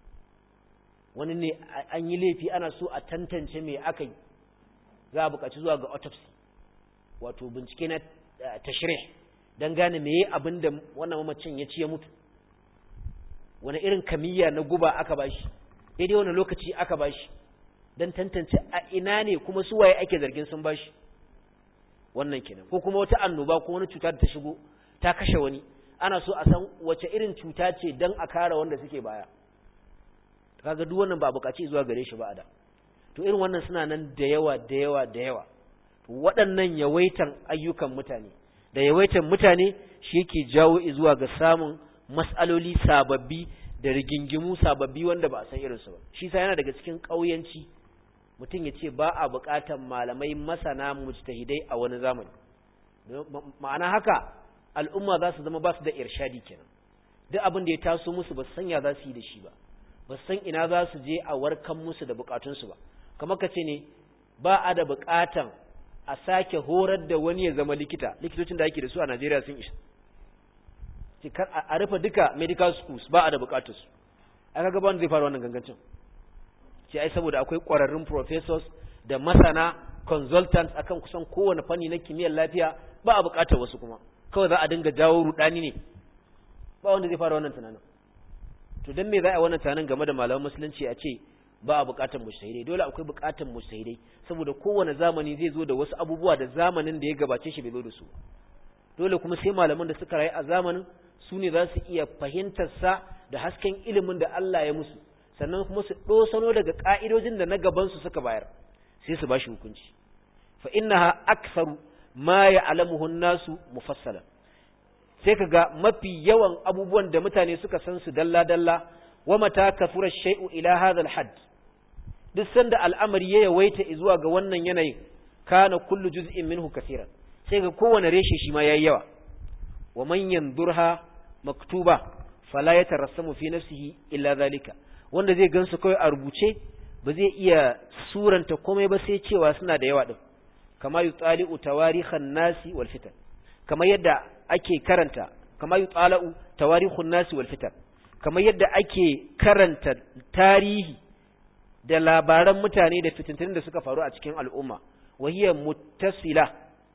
wani ne an yi laifi ana so a tantance me aka yi za a bukaci zuwa ga autopsy wato bincike na tashrih don gane meye abin da wannan mamacin ya ci ya mutu wani irin kamiyya na guba aka bashi daidai wani lokaci aka bashi don tantance a ina ne kuma su waye ake zargin sun bashi wannan kenan ko kuma wata annoba ko wani cuta da ta shigo ta kashe wani ana so a san wace irin cuta ce don a kare wanda suke baya kaga duk wannan ba bukaci zuwa gare shi ba a da to irin wannan suna nan da yawa da yawa da yawa waɗannan yawaitan ayyukan mutane da yawaitan mutane shi yake jawo zuwa ga samun mas'aloli sababbi da rigingimu sababbi wanda ba a san irinsu ba shi sa yana daga cikin ƙauyanci mutum ya ce ba a buƙatar malamai masana mujtahidai a wani zamani ma'ana haka al'umma za su zama ba su da irshadi kenan duk abin da ya taso musu ba su san ya za su yi da shi ba ba su san ina za su je a warkan musu da buƙatunsu ba kamar ka ce ne ba a da buƙatan a sake horar da wani ya zama likita likitocin da ake da su a Najeriya sun isa a rufe duka medical schools ba a da bukatarsu aka gaba wanda zai fara wannan gangancin ce ai saboda akwai ƙwararrun professors da masana consultants akan kusan kowane fanni na kimiyyar lafiya ba a buƙatar wasu kuma kawai za a dinga jawo rudani ne ba wanda zai fara wannan tunanin to dan me za a wannan tunanin game da malaman musulunci a ce ba a buƙatar mujtahidai dole akwai buƙatar mujtahidai saboda kowane zamani zai zo da wasu abubuwa da zamanin da ya gabace shi bai zo da su dole kuma sai malaman da suka rayu a zamanin su ne za su iya fahimtar sa da hasken ilimin da Allah ya musu sannan kuma su dosano daga ka'idojin da na gaban su suka bayar sai su bashi hukunci fa innaha aktharu ma ya'lamuhu an-nasu mufassalan sai kaga mafi yawan abubuwan da mutane suka san su dalla dalla wa mata kafura shay'u ila hadha al-hadd duk sanda al'amari ya yawaita zuwa ga wannan yanayin kana kullu juz'in minhu kaseeran sai ga kowane reshe shi ma yayi yawa wa man yanzurha maktuba fala yatarassamu fi nafsihi illa zalika wanda zai gansu kawai a rubuce ba zai iya suranta komai ba sai cewa suna da yawa din kama yutali'u tawarikhan nasi wal fitan kama yadda ake karanta kama yutala'u tawarikhun nasi wal fitan kama yadda ake karanta tarihi da labaran mutane da fitintunin da suka faru a cikin al'umma wahiyar muttasila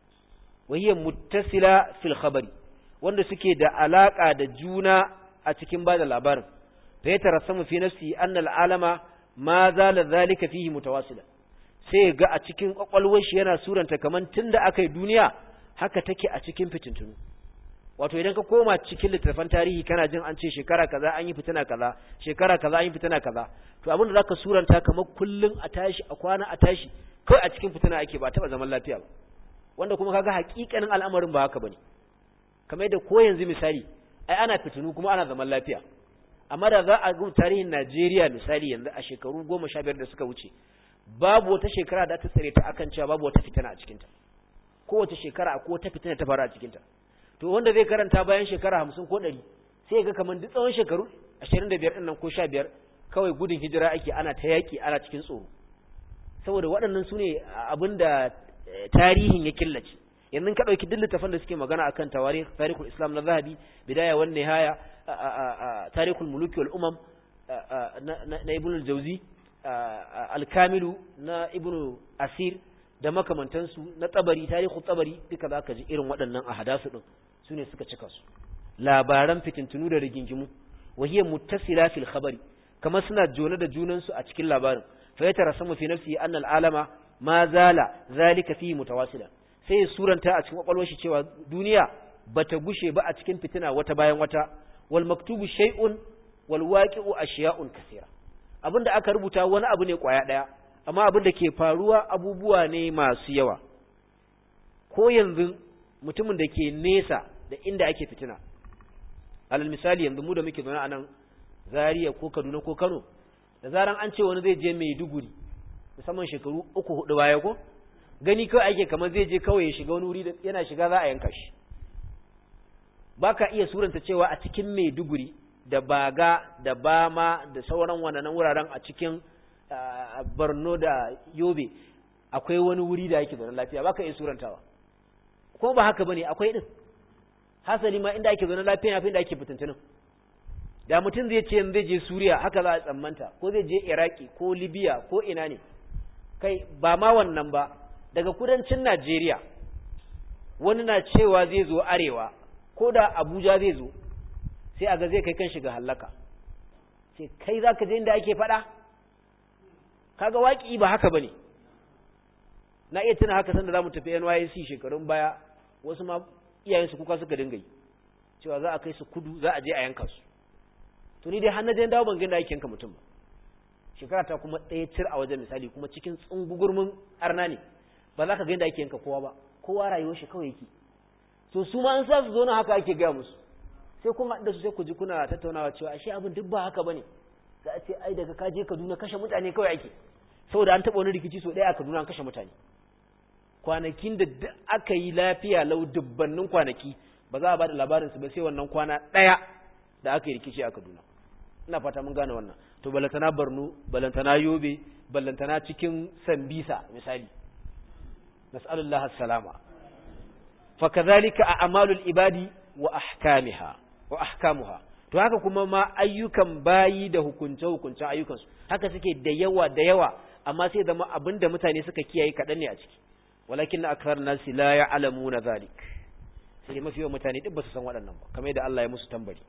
wahiyar muttasila fil khabari wanda suke da alaka da juna a cikin bada labarin fa ya tarassamu fi nafsi anna al'alama ma zala zalika fihi mutawasila sai ga a cikin kwakwalwar shi yana suranta kaman tunda aka yi duniya haka take a cikin fitintunu wato idan ka koma cikin littattafan tarihi kana jin an ce shekara kaza an yi fitina kaza shekara kaza an yi fitina kaza to abin da zaka suranta kamar kullun a tashi a kwana a tashi kai a cikin fitina ake ba taba zaman lafiya ba wanda kuma kaga hakikanin al'amarin ba haka bane kamar yadda ko yanzu misali ai ana fitinu kuma ana zaman lafiya amma da za a ga tarihin Najeriya misali yanzu a shekaru goma sha biyar da suka wuce babu wata shekara da ta tsare ta akan cewa babu wata fitina a cikinta kowace shekara akwai wata fitina ta faru a cikinta to wanda zai karanta bayan shekara hamsin ko ɗari sai ga kamar duk tsawon shekaru ashirin da biyar ɗin ko sha biyar kawai gudun hijira ake ana ta yaƙi ana cikin tsoro saboda waɗannan su ne abin da tarihin ya killace yanzu ka ɗauki duk littafan da suke magana akan tawarikh tarihul islam na zahabi bidaya wan nihaya tarihul muluki wal umam na ibn al-jawzi al-kamilu na ibn asir da makamantansu na tsabari tarihu tsabari duka za ka ji irin waɗannan a hadasu ɗin su ne suka cika su labaran fitintunu da rigingimu wahiyar muttasila fil khabari kamar suna jone da junansu a cikin labarin fa ya tara sama fi nafsi anna al'alama ma zala zalika fihi mutawasila sai ya suranta a cikin kwakwalwar shi cewa duniya bata gushe ba a cikin fitina wata bayan wata wal maktubu shay'un wal waqi'u ashiya'un kaseera abinda aka rubuta wani abu ne kwaya daya amma abin da ke faruwa abubuwa ne masu yawa ko yanzu mutumin da ke nesa da inda ake fitina alal misali yanzu mu da muke zaune a nan Zaria ko Kaduna ko Kano da zaran an ce wani zai je Maiduguri musamman shekaru uku hudu baya ko gani kawai ake kamar zai je kawai ya shiga wani wuri da yana shiga za a yanka shi baka iya suranta cewa a cikin Maiduguri da Baga da Bama da sauran wannan wuraren a cikin Borno da Yobe akwai wani wuri da yake zaune lafiya baka iya surantawa ko ba haka bane akwai din hasali ma inda ake zaune lafiya yafi inda ake fitintunin da mutum zai ce zai je Suriya haka za a tsammanta ko zai je Iraki ko Libya ko ina ne kai ba ma wannan ba daga kudancin Najeriya wani na cewa zai zo arewa ko da Abuja zai zo sai a ga zai kai kan shiga hallaka sai kai zaka je inda ake faɗa kaga waki ba haka bane na iya tuna haka sanda zamu tafi NYC shekarun baya wasu ma iyayen su kuka suka dinga yi cewa za a kai su kudu za a je a yanka su to ni dai har na je dawo ban ga inda ake yanka mutum ba shekara ta kuma ɗaya cir a wajen misali kuma cikin tsungugurmin arna ne ba za ka ga inda ake yanka kowa ba kowa rayuwar shi kawai yake to su ma an sa su zo na haka ake gaya musu sai kuma da su sai ku ji kuna tattaunawa cewa ashe abin duk ba haka bane za a ce ai daga ka je Kaduna kashe mutane kawai ake saboda an taɓa wani rikici so ɗaya a Kaduna an kashe mutane kwanakin da aka yi lafiya lau dubbannin kwanaki ba za a ba da labarinsu ba sai wannan kwana ɗaya da aka yi rikici a Kaduna ina fata mun gane wannan to balantana Borno balantana Yobe balantana cikin Sambisa misali nas'alullah as-salama fa kadhalika a'malul ibadi wa ahkamiha wa ahkamuha to haka kuma ma ayyukan bayi da hukunce hukuncen ayyukansu haka suke da yawa da yawa amma sai zama abin da mutane suka kiyaye kaɗan ne a ciki walakin akthar nasi la ya'lamuna zalik sai dai mafi yawan mutane duk ba su san waɗannan ba kamar yadda Allah ya musu tambari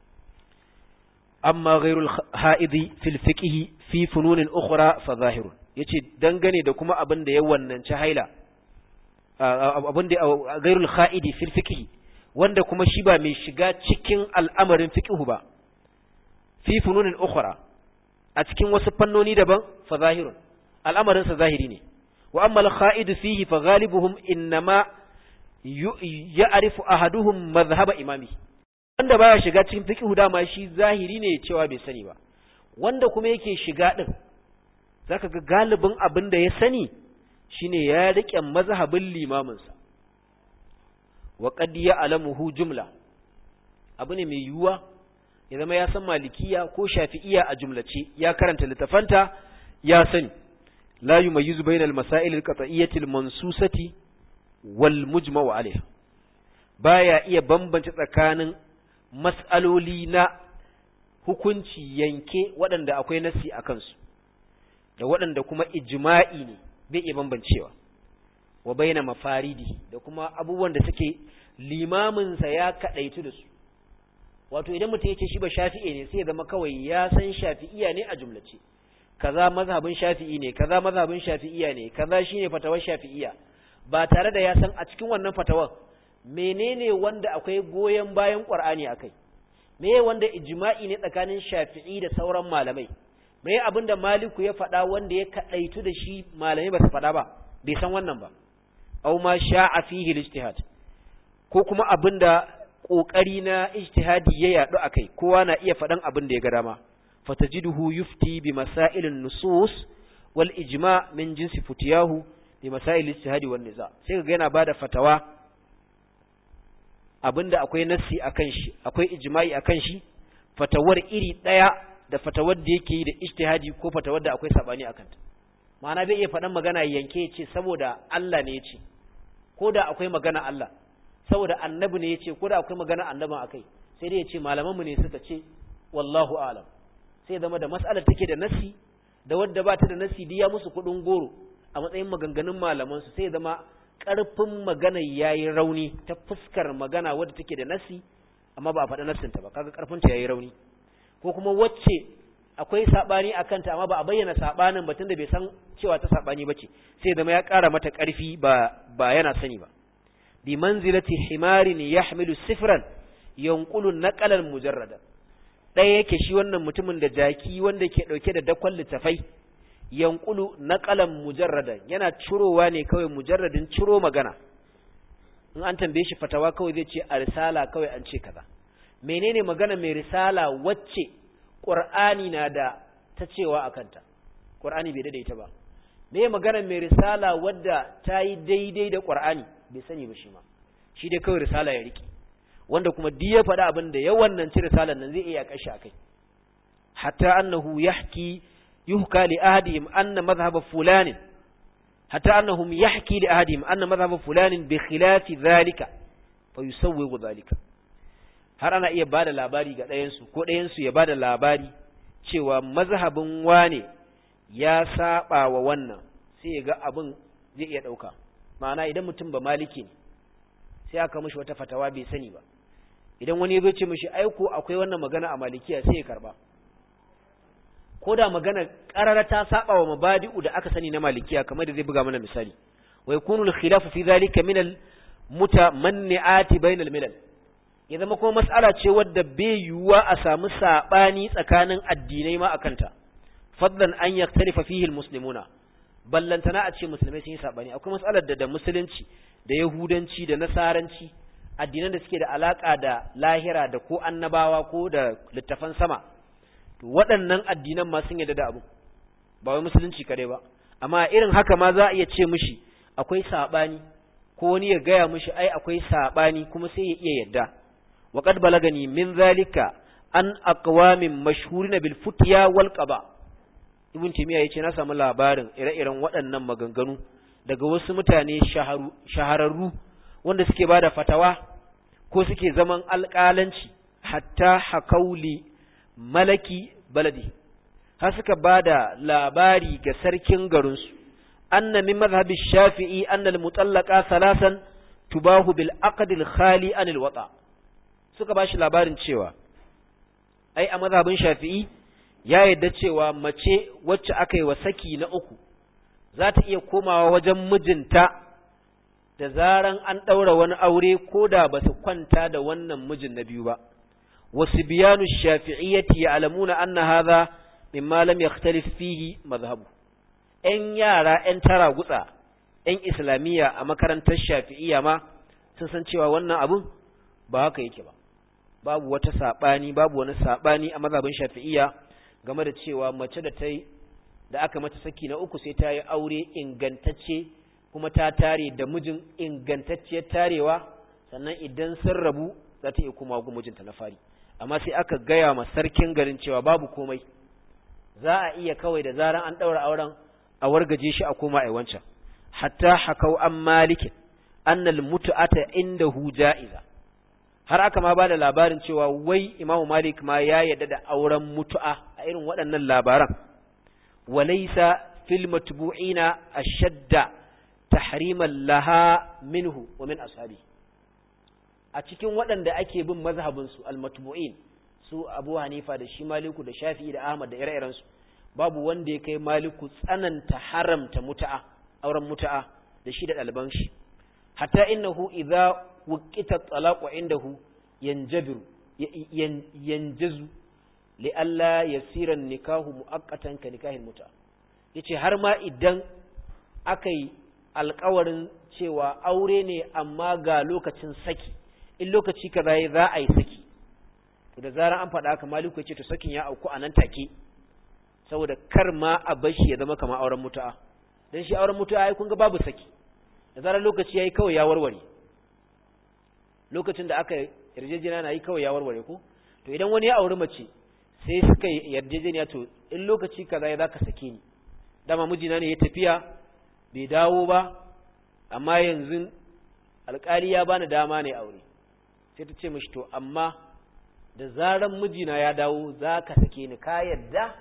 amma ghairul ha'idi fil fiqhi fi fununin ukhra fa zahirun yace dangane da kuma abin da ya wannanci haila abin da ghairul ha'idi fil fiqhi wanda kuma shi ba mai shiga cikin al'amarin fiqhu ba fi fununin ukhra a cikin wasu fannoni daban fa zahirun al'amarin sa zahiri ne wa amma al ha'id fihi fa ghalibuhum innama ya'rifu ahaduhum madhhab imami wanda baya shiga cikin fiqhu dama shi zahiri ne cewa bai sani ba wanda kuma yake shiga din zaka ga galibin abin da ya sani shine ya rike mazhabin limamin sa wa qad ya'lamuhu jumla abu ne mai yuwa ya zama ya san malikiya ko shafi'iya a jumlace ya karanta littafanta ya sani la yumayyizu bainal masail al-qat'iyyati al-mansusati wal mujma'u alayha baya iya bambance tsakanin mas'aloli na hukunci yanke waɗanda akwai nasi a kansu da waɗanda kuma ijma'i ne bai iya bambancewa wa baina mafaridi da kuma abubuwan da suke limaminsa ya kaɗaitu da su wato idan mutum ya ce shi ba shafi'i ne sai ya zama kawai ya san shafi'iya ne a jumlace kaza mazhabin shafi'i ne kaza mazhabin shafi'iya ne kaza shine fatawar shafi'iya ba tare da ya san a cikin wannan fatawar menene wanda akwai goyen bayan Qur'ani akai meye wanda ijma'i ne tsakanin Shafi'i da sauran malamai meye abinda Maliku ya faɗa wanda ya kadaitu da shi malamai ba su faɗa ba bai san wannan ba aw ma sha'a fihi al-ijtihad ko kuma abinda kokari na ijtihadi ya yadu akai kowa na iya faɗan abin da ya ga dama fatajiduhu yufti bi masailin nusus wal ijma' min jinsi futiyahu bi masail ijtihadi wan niza sai ga yana bada fatawa abinda akwai nassi akan shi akwai ijma'i akan shi fatawar iri daya da fatawar da yake yi da ijtihadi ko fatawar da akwai sabani akan ta ma'ana bai iya faɗan magana yanke ya ce saboda Allah ne ya ce ko da akwai magana Allah saboda annabi ne ya ce ko da akwai magana annabin akai sai dai ya ce malamanmu ne suka ce wallahu a'lam sai zama da mas'alar take da nassi da wadda ba ta da nassi diya musu kuɗin goro a matsayin maganganun malamansu sai zama ƙarfin magana ya yi rauni ta fuskar magana wadda take da nasi amma ba a faɗi nassinta ba kaga ƙarfinta ya yi rauni ko kuma wacce akwai saɓani a kanta amma ba a bayyana saɓanin batun da bai san cewa ta saɓani ba ce sai zama ya ƙara mata ƙarfi ba ba yana sani ba bi manzilati himarin yahmilu sifran yanqulu naqalan mujarrada ɗaya yake shi wannan mutumin da jaki wanda ke ɗauke da dakon littafai yankulu naqalan mujarradan yana cirowa ne kawai mujarradin ciro magana in an tambaye shi fatawa kawai zai ce a risala kawai an ce kaza menene magana mai risala wacce qur'ani na da ta cewa akanta qur'ani bai daidaita ba me magana mai risala wadda ta yi daidai da qur'ani bai sani ba shi ma shi dai kawai risala ya riki wanda kuma duk ya faɗa abin da yawan nan ci risalan nan zai iya kashi akai hatta annahu yahki يحكى لأحدهم أن مذهب فلان حتى أنهم يحكي لأحدهم أن مذهب فلان بخلاف ذلك فيسوغ ذلك har ana iya bada labari ga ɗayansu ko ɗayansu ya bada labari cewa mazhabin wane ya saba wa wannan sai ya ga abin zai iya ɗauka ma'ana idan mutum ba maliki ne sai aka mishi wata fatawa bai sani ba idan wani ya zo ce mishi aiko akwai wannan magana a malikiya sai ya karba ko da magana qarara ta saba wa mabadi'u da aka sani na malikiya kamar da zai buga mana misali wa yakunu al-khilafu fi dhalika min al-mutamanni'ati bainal milal ya zama kuma mas'ala ce wadda bai yiwuwa a samu sabani tsakanin addinai ma akanta fadlan an yaktarifa fihi al-muslimuna ballantana a ce musulmai sun yi sabani akwai mas'alar da da musulunci da yahudanci da nasaranci addinan da suke da alaka da lahira da ko annabawa ko da littafan sama to waɗannan addinan ma sun yarda da abu ba wai musulunci kare ba amma irin haka ma za a iya ce mishi akwai sabani ko wani ya gaya mishi ai akwai sabani kuma sai ya iya yarda wa qad balagani min zalika an aqwamin mashhurina bil futya wal qaba ibn timiya yace na samu labarin ire-iren waɗannan maganganu daga wasu mutane shahararru wanda suke bada fatawa ko suke zaman alƙalanci hatta hakauli malaki baladi har suka ba da labari ga sarkin garinsu anna min mazhabi shafi'i anna al-mutallaqa thalathan tubahu bil aqdil khali anil wata suka bashi labarin cewa ai a mazhabin shafi'i ya yadda cewa mace wacce aka yi wa saki na uku za ta iya komawa wajen mijinta da zaran an ɗaura wani aure ko da ba su kwanta da wannan mijin na biyu ba wasu biyanu shafi'iyyati ya alamuna anna hadha mimma lam yakhtalif fihi mazhabu ‘yan yara ‘yan tara gutsa ‘yan islamiyya a makarantar shafi'iyya ma sun san cewa wannan abun ba haka yake ba babu wata saɓani babu wani saɓani a mazhabin shafi'iyya game da cewa mace da ta da aka mata saki na uku sai ta yi aure ingantacce kuma ta tare da mijin ingantacciyar tarewa sannan idan sun rabu za ta iya kuma gu mijinta na fari amma sai aka gaya ma sarkin garin cewa babu komai za a iya kawai da zaran an ɗaura auren a wargaje shi a koma a wancan hatta hakau an malikin annal mutu'ata indahu ja'iza har aka ma bada labarin cewa wai Imam Malik ma ya yarda da auren mutu'a a irin waɗannan labaran walaysa fil matbu'ina ashadda tahriman laha minhu wa min ashabi a cikin waɗanda ake bin mazhabin su al matbu'in su Abu Hanifa da shi Maliku da Shafi'i da Ahmad da ire-iren su babu wanda ya kai Maliku tsananta haramta mutu'a auren mutu'a da shi da ɗaliban shi hatta innahu idza wukita talaqu indahu yanjabiru yanjazu li alla yasira nikahu muaqqatan ka nikahin muta yace har ma idan akai alƙawarin cewa aure ne amma ga lokacin saki in lokaci kaza yayi za a yi saki to da zaran an faɗa haka maliku yace to sakin ya auku anan take saboda kar ma a bashi ya zama kamar auren mutu'a dan shi auren mutu'a ai kun ga babu saki da zaran lokaci yayi kawai ya warware lokacin da aka yarjejeniya na yi kawai ya warware ko to idan wani ya auri mace sai suka yarjejeniya to in lokaci kaza ya zaka sake ni dama mijina ne ya tafiya bai dawo ba amma yanzu alkali ya bani dama ne aure sai ta ce mishi to amma da zaran mijina ya dawo za ka sake ni ka yarda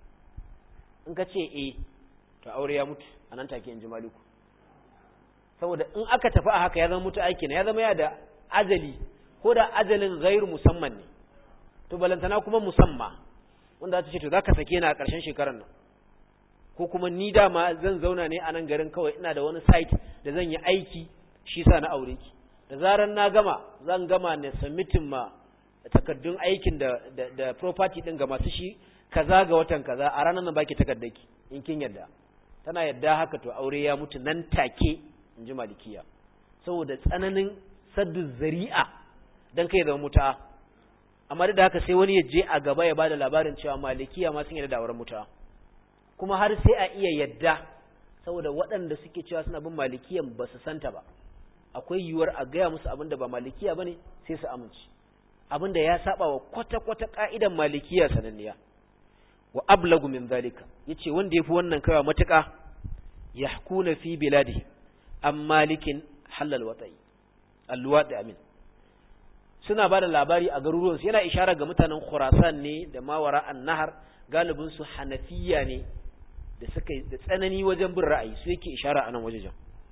in ka ce eh to aure ya mutu a nan take in ji maliku saboda in aka tafi a haka ya zama mutu aiki na ya zama ya da ajali ko da ajalin gairu musamman ne to balantana kuma musamma wanda za ta ce to za ka sake ni a ƙarshen shekarar nan ko kuma ni dama zan zauna ne a nan garin kawai ina da wani site da zan yi aiki shi sa na aure ki da zaran na gama zan gama ne submitin ma takardun aikin da da, da property din ga masu shi kaza ga watan kaza a ranar nan baki takardaki in kin yadda tana yadda haka to aure ya mutu nan take in ji malikiya saboda tsananin saddu zari'a dan kai zama muta amma da haka sai wani ya je a gaba ya bada labarin cewa malikiya ma sun yarda da auren muta kuma har sai a iya yadda saboda waɗanda suke cewa suna bin malikiyan ba su santa ba akwai yiwuwar a gaya musu abin da ba malikiya bane sai su amince abin da ya saba wa kwata-kwata ka'idan malikiya sananniya wa ablagu min zalika yace wanda yafi wannan kaiwa matuƙa yahkuna fi biladi am malikin halal wata'i alluwadi amin suna bada labari a garuruwan su yana ishara ga mutanen Khurasan ne da mawara an-nahar galibin su Hanafiya ne da suka da tsanani wajen bin ra'ayi su yake ishara a nan wajejen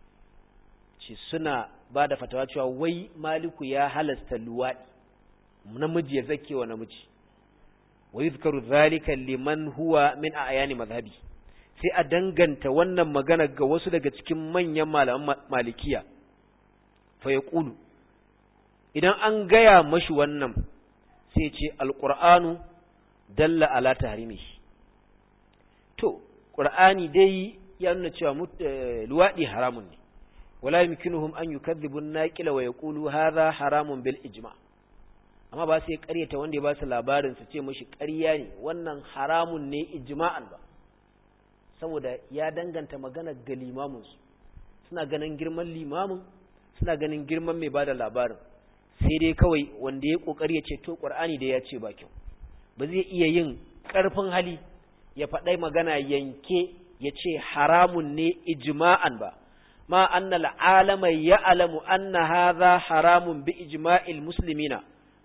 shi suna bada fatawa cewa wai maliku ya halasta luwadi namiji ya zake wa namiji wa yuzkaru zalika liman huwa min ayani mazhabi sai a danganta wannan magana ga wasu daga cikin manyan malaman malikiya fa yaqulu idan an gaya mashi wannan sai ce alqur'anu dalla ala tahrimihi to qur'ani dai ya nuna cewa luwadi haramun ne wala yumkinuhum an yukadhibu an-naqila wa yaqulu hadha haramun bil ijma' amma ba sai ƙaryata wanda ya ba su labarin su ce mashi ƙarya ne wannan haramun ne ijma'an ba saboda ya danganta magana ga limamin su suna ganin girman limamin suna ganin girman mai bada labarin sai dai kawai wanda ya kokari ya ce to qur'ani da ya ce ba kyau ba zai iya yin ƙarfin hali ya faɗai magana yanke ya ce haramun ne ijma'an ba ma annal alama ya'lamu anna hadha haramun bi ijma'il muslimina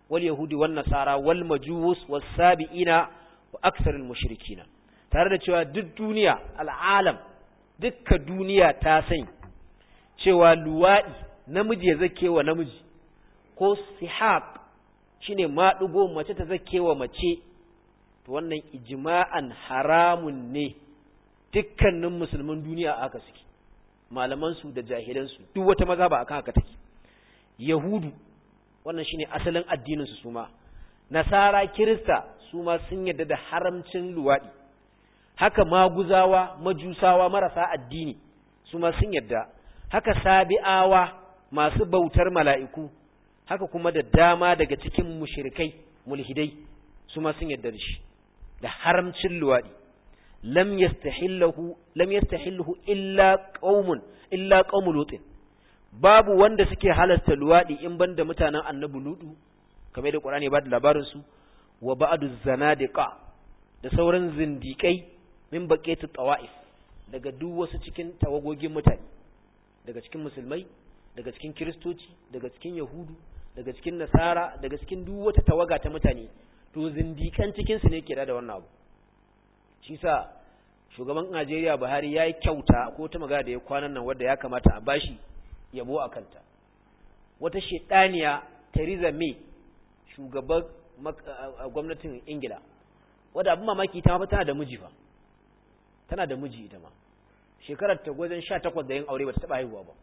wal yahudi wan nasara wal majus was sabiina wa aksarul mushrikina tare da cewa duk duniya al'alam dukka duniya ta sani cewa luwaɗi namiji ya zake wa namiji ko sihaq shine maɗugo mace ta zake wa mace to wannan ijma'an haramun ne dukkanin musulmin duniya aka suke malamansu da jahilansu duk wata maza ba akan haka take yahudu wannan shine asalin addinin su suma nasara kirista su ma sun yarda da haramcin luwaɗi haka maguzawa majusawa marasa addini su ma sun yarda haka sabi'awa masu bautar mala'iku haka kuma da dama daga cikin mushrikai mulhidai su ma sun yarda da shi da haramcin luwaɗi lam yastahillahu lam yastahillahu illa qaumun illa qaumul lutin babu wanda suke halasta luwaɗi in banda mutanen annabi ludu kamar da qur'ani ba da labarin su wa ba'du zanadiqa da sauran zindikai min baqetu tawa'if daga duk wasu cikin tawagogin mutane daga cikin musulmai daga cikin kiristoci daga cikin yahudu daga cikin nasara daga cikin duk wata tawaga ta mutane to zindikan cikin su ne ke da wannan abu shi sa shugaban Najeriya Buhari yayi kyauta ko ta magana da ya kwanan nan wanda ya kamata a bashi yabo a kanta wata shedaniya Theresa May shugaban gwamnatin Ingila wadda abin mamaki ta ma tana da miji fa tana da miji ita ma shekarar ta gwazon 18 da yin aure ba ta taba haihuwa ba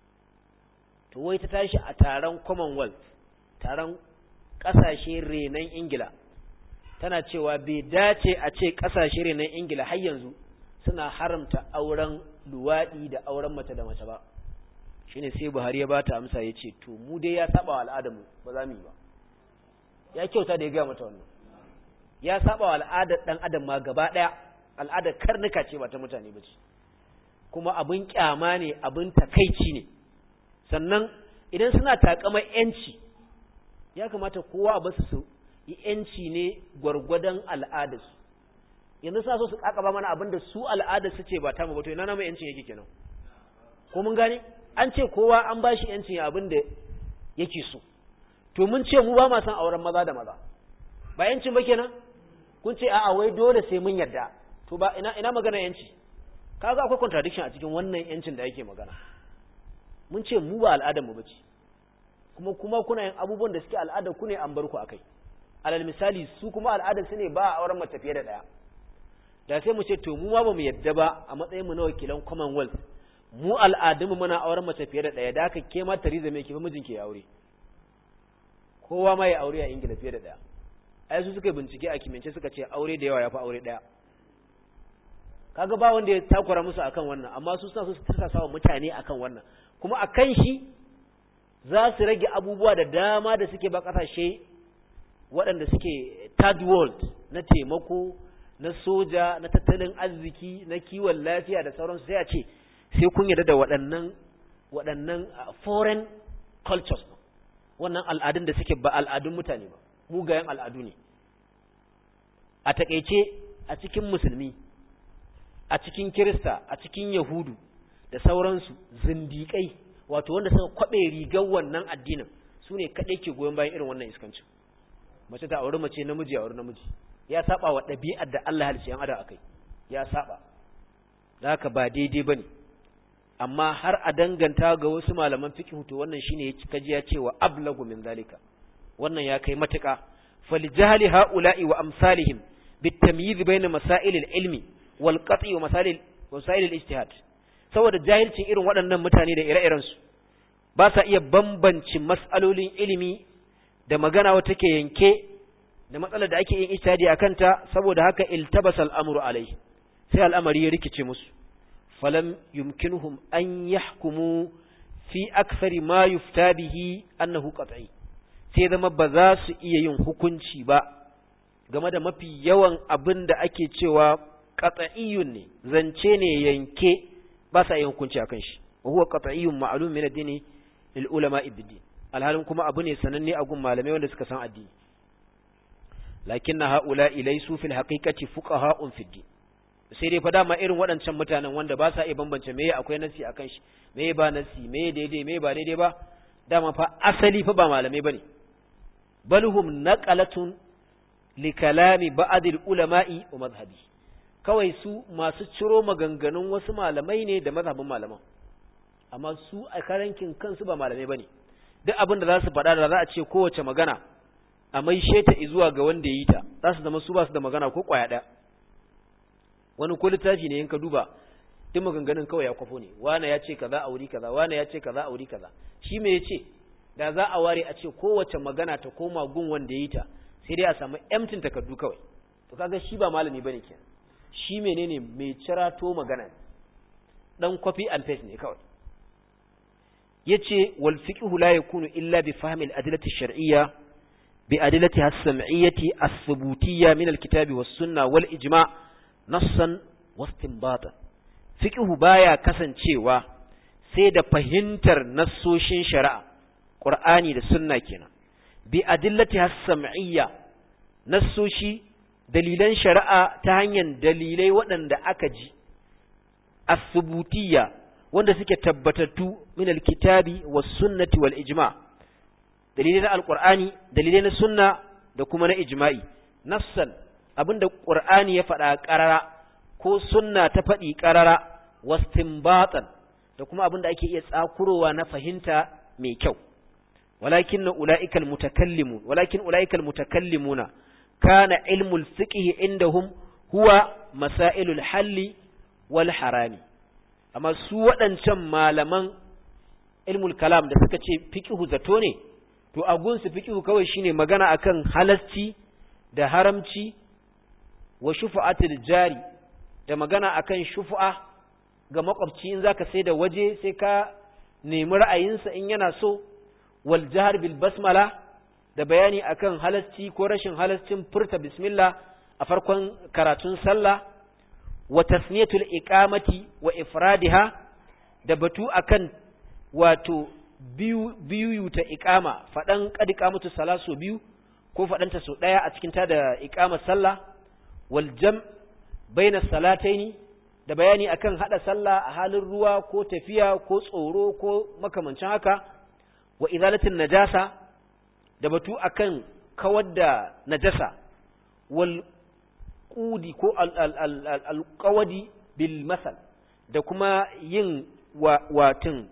to wai ta tashi a taron Commonwealth taron kasashe renan Ingila tana cewa bai dace a ce kasashe renan Ingila har yanzu suna haramta auren luwadi da auren mace da mace ba shine sai Buhari ya bata amsa yace to mu dai ya saba wa al'adarmu ba za mu yi ba ya kyauta da ya ga mata wannan ya saba wa al'adar dan adam ma gaba daya al'adar karnuka ce ba ta mutane ba ce kuma abin kyama ne abin takaici ne sannan idan suna takama yanci ya kamata kowa a basu su yi yanci ne gwargwadon al'adarsu yanzu sa so su kakaba mana abin da su al'adarsu ce ba ta mu ba to ina na mai yancin yake kenan ko mun gane an ce kowa an ba shi yancin abin da yake so to mun ce mu ba ma san auren maza da maza ba yancin ba kenan kun ce a'a wai dole sai mun yarda to ba ina ina magana yanci kaga akwai contradiction a cikin wannan yancin da yake magana mun ce mu ba al'adar mu bace kuma kuma kuna yin abubuwan da suke al'adar ku ne an bar ku akai alal misali su kuma al'adar su ne ba a auren mace fiye da daya da sai mu ce to mu ma ba mu yadda ba a matsayin mu na wakilan commonwealth mu al'adun mu muna auren mace fiye da daya da haka ke ma Theresa May ke mijin ke aure kowa ma ya aure a Ingila fiye da daya ai su suka bincike a kimance suka ce aure da yawa ya fi aure daya kaga ba wanda ya takura musu akan wannan amma su suna so su tsaka sawa mutane akan wannan kuma akan shi za su rage abubuwa da dama da suke ba kasashe waɗanda suke third world na taimako na soja na tattalin arziki na kiwon lafiya da sauransu sai a ce sai kun yarda da waɗannan waɗannan foreign cultures wannan al'adun da suke ba al'adun mutane ba mugayen al'adu ne a takeice a cikin musulmi a cikin kirista a cikin yahudu da sauransu zindiƙai wato wanda suka kwaɓe rigar wannan addinin su ne kaɗai ke goyon bayan irin wannan iskancin mace ta auri mace namiji a auri namiji ya saba wa ɗabi'ar da Allah halice yan adam akai ya saba da haka ba daidai bane amma har a danganta ga wasu malaman fiqh to wannan shine kaji ya ce wa ablagu min zalika wannan ya kai matuƙa falijahli haula'i wa amsalihim bitamyiz bayna masail al-ilmi wal qat'i wa masail masail al-ijtihad saboda jahilcin irin waɗannan mutane da ire-iren su ba sa iya bambance mas'alolin ilimi da magana wata ke yanke da matsalar da ake yin ijtihadi akan ta saboda haka iltabasa al-amru alai sai al'amari ya rikice musu falam yumkinuhum an yahkumu fi akthari ma yufta bihi annahu qat'i sai zama ba za su iya yin hukunci ba game da mafi yawan abin da ake cewa qat'iyyun ne zance ne yanke ba sa yin hukunci akan shi wa huwa qat'iyyun ma'lum min ad-din lil ulama ibd alhalin kuma abu ne sananne a gun malamai wanda suka san addini lakinna haula ilaysu fil haqiqati fuqaha'un fid din sai dai fa dama irin waɗancan mutanen wanda ba sa iya bambance meye akwai nasi akan shi meye ba nasi meye daidai meye ba daidai ba dama fa asali fa ba malamai bane bal hum naqalatun li kalami ba'd ulama'i wa madhhabi kawai su masu ciro maganganun wasu malamai ne da mazhabin malaman amma su a karankin kansu ba malamai bane duk abin da za su faɗa da za a ce kowace magana a maishe ta zuwa ga wanda ya yi ta za su zama su ba su da magana ko ƙwaya ɗaya wani ko littafi ne in ka duba duk maganganun kawai ya kwafo ne wane ya ce kaza a wuri kaza wane ya ce kaza a wuri kaza shi me ya ce da za a ware a ce kowace magana ta koma gun wanda ya yi ta sai dai a samu emtin takardu kawai to kaga shi ba malami bane kenan shi menene mai cirato magana dan copy and paste ne kawai yace wal fiqhu la yakunu illa bi fahmi al adillati shar'iyya bi adillatiha as-sam'iyyati as-thubutiyya min al-kitabi was-sunnah wal ijma' nassan wastinbatan fiqhu baya kasancewa sai da fahimtar nassoshin shari'a qur'ani da sunna kenan bi adillatiha as-sam'iyya nassoshi dalilan shari'a ta hanyar dalilai waɗanda aka ji as-thubutiyya wanda suke tabbatattu min alkitabi was sunnati wal ijma dalilai na alqur'ani dalilai na sunna da kuma na ijma'i nafsan abinda qur'ani ya faɗa qarara ko sunna ta faɗi qarara wastinbatan da kuma abinda ake iya tsakurowa na fahimta mai kyau walakin ulaika almutakallimun walakin ulaika almutakallimuna kana ilmul fiqh indahum huwa masailul halli wal harami amma su waɗancan malaman ilmul kalam da suka ce fiqhu zato ne to a gunsu fiqhu kawai shine magana akan halasci da haramci wa shufa'atul jari da magana akan shufa'a ga makwabci in zaka sai da waje sai ka nemi ra'ayinsa in yana so wal jahr bil basmala da bayani akan halasci ko rashin halascin furta bismillah a farkon karatun sallah wa tasniyatul iqamati wa ifradiha da batu akan wato biyu biyu ta iqama fadan qad iqamatu salasu biyu ko fadan ta so daya a cikin ta da iqamar sallah wal jam baina salataini da bayani akan hada sallah a halin ruwa ko tafiya ko tsoro ko makamancin haka wa izalatin najasa da batu akan kawar da najasa wal qudi ko alƙawadi bil masal da kuma yin watin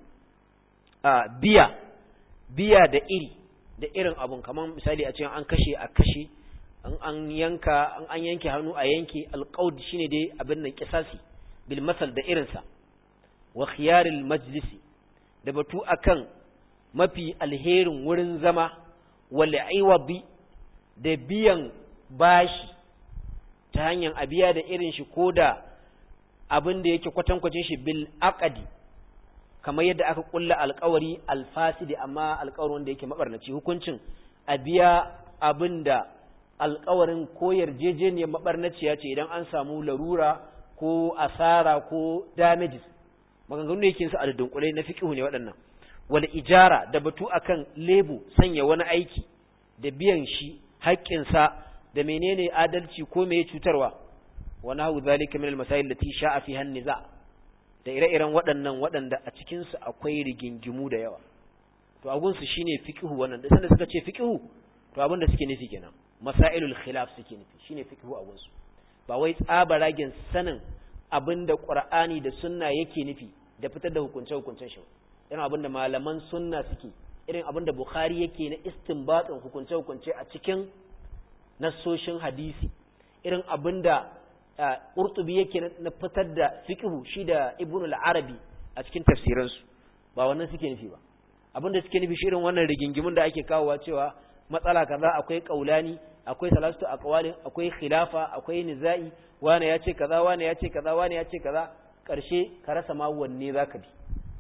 biya biya da iri da irin abun kamar misali a cikin an kashe a kashe an an yanka an an yanke hannu a yanke alqaud shine dai abin nan kisasi bil masal da irinsa wa khiyaril majlisi da batu akan mafi alherin wurin zama wal iwabi da biyan bashi ta hanyar a biya da irin shi ko da abin da yake kwatankwacin shi bil aqadi kamar yadda aka kulla alkawari alfasidi amma alkawarin wanda yake mabarnaci hukuncin a biya abin da alkawarin ko yarjejeniyar mabarnaciya ce idan an samu larura ko asara ko damages maganganu da yake su a dunkule na fiqhu ne waɗannan wal ijara da batu akan lebu sanya wani aiki da biyan shi haƙƙinsa da menene adalci ko meye cutarwa wa nahu zalika min al-masail lati sha'a fiha an-niza da ire-iren waɗannan waɗanda a cikin su akwai rigingimu da yawa to abun su shine fiqhu wannan da sanda suka ce fiqhu to abin da suke nufi kenan masailul khilaf suke nufi shine fiqhu abun su ba wai tsabaragen sanin abinda qur'ani da sunna yake nufi da fitar da hukunce hukuncen shi irin abinda malaman sunna suke irin abinda bukhari yake na istinbatin hukunce hukunce a cikin nassoshin hadisi irin abinda Qurtubi yake na fitar da fiqhu shi da Ibn al-Arabi a cikin tafsiransu ba wannan suke nufi ba abinda suke nufi shi irin wannan rigingimun da ake kawowa cewa matsala kaza akwai kaulani akwai salastu aqwalin akwai khilafa akwai nizai wani ya ce kaza wani ya ce kaza wani ya ce kaza karshe ka rasa ma wanne zaka bi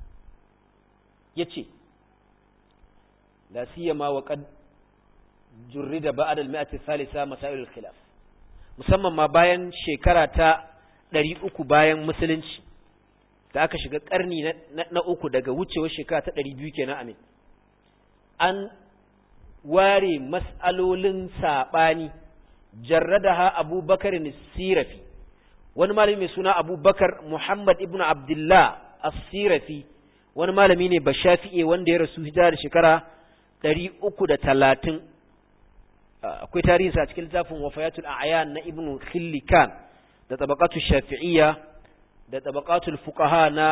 yace la siyama wa qad jurrida ba'd al-mi'ati thalitha masail al-khilaf musamman ma bayan shekara ta 300 bayan musulunci da aka shiga karni na, uku daga wucewar shekara ta 200 kenan amin an ware mas'alolin sabani jarradaha abubakar sirafi wani malami mai suna abubakar muhammad ibn abdullah as-sirafi wani malami ne ba shafi'e wanda ya rasu hijira da shekara ɗari uku da talatin akwai tarihi a cikin littafin wafayatul a'yan na ibnu khillikan da tabaqatu shafi'iyya da tabaqatul fuqaha na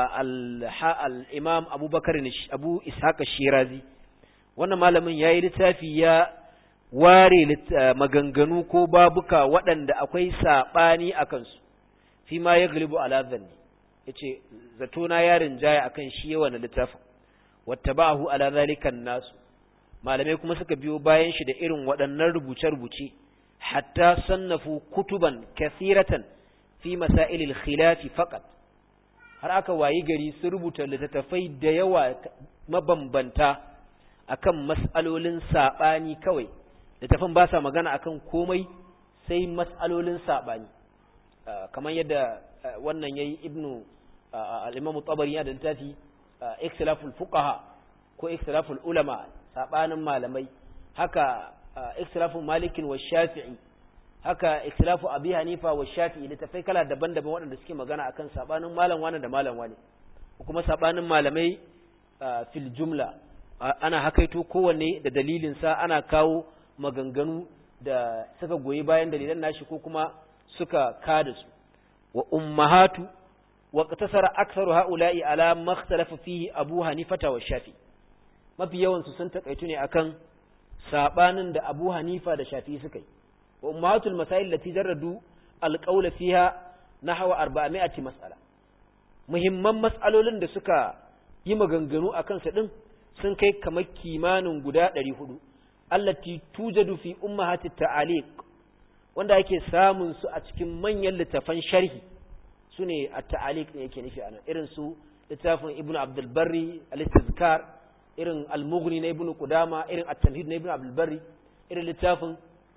al-imam abubakar abu ishaq shirazi wannan malamin yayi littafi ya ware maganganu ko babuka waɗanda akwai saɓani a kansu fi ma ya galibu ala zanni ya ce zato na yarin jaya a kan shi yawa na littafin wata ba'ahu ala zalikan nasu malamai kuma suka biyo bayan shi da irin waɗannan rubuce-rubuce hatta sannafu kutuban kasiratan fi masailil khilafi faqat har aka wayi gari sun rubuta littattafai da yawa mabambanta akan mas'alolin saɓani kawai littafin ba sa magana akan komai sai mas'alolin saɓani kamar yadda wannan yayi ibnu al-imamu tabari yana da littafi ikhtilaful fuqaha ko ikhtilaful ulama saɓanin malamai haka ikhtilaful malikin wa shafi'i haka ikhtilafu abi hanifa wa shafi'i littafai kala daban-daban waɗanda suke magana akan saɓanin malam wani da malam wani kuma saɓanin malamai fil jumla ana hakaito kowanne da dalilinsa ana kawo maganganu da suka goyi bayan dalilan nashi ko kuma suka kada su wa ummahatu wa qatasara aktharu haula'i ala makhtalafa fihi abu hanifata wa shafi mafi yawan su sun takaitu ne akan sabanin da abu hanifa da shafi suka yi wa ummahatul masail lati jarradu alqawla fiha nahwa 400 mas'ala muhimman mas'alolin da suka yi maganganu akan su din sun kai kamar kimanin guda 400 allati tujadu fi ummahati ta'aliq wanda yake samun su a cikin manyan littafan sharhi sune at-ta'aliq ne yake nufi anan irin su littafin ibnu abdul barri al-istizkar irin al-mughni na ibnu qudama irin at-tamhid na ibnu abdul barri irin littafin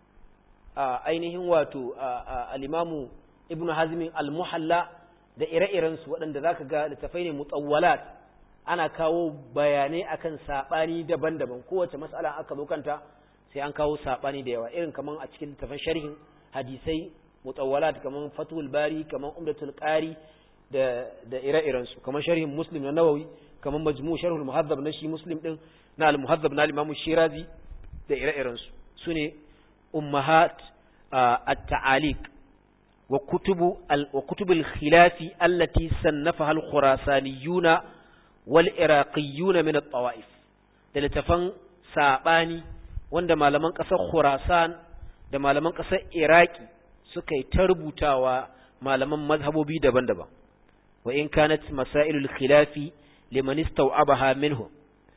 ainihin wato al-imamu ibnu hazm al-muhalla da ire-iren su waɗanda zaka ga littafai ne mutawwalat ana kawo bayanai akan sabani daban-daban kowace mas'ala aka zo kanta sai an kawo sabani da yawa irin kaman a cikin littafin sharhin hadisai mutawwalat kaman fatul bari kaman umdatul qari da da ire-iren su kaman sharhin muslim na nawawi kaman majmu' sharhul muhaddab na shi muslim din na al muhaddab na al-imam shirazi da ire-iren su sune ummahat at-ta'aliq wa kutubu al wa kutubul khilafi allati sannafaha al-khurasaniyuna wal iraqiyuna min at-tawaif da littafan sabani wanda malaman ƙasar Khurasan da malaman ƙasar Iraki suka yi ta rubutawa malaman mazhabobi daban-daban wa in kanat masailul khilafi liman istaw'abaha minhu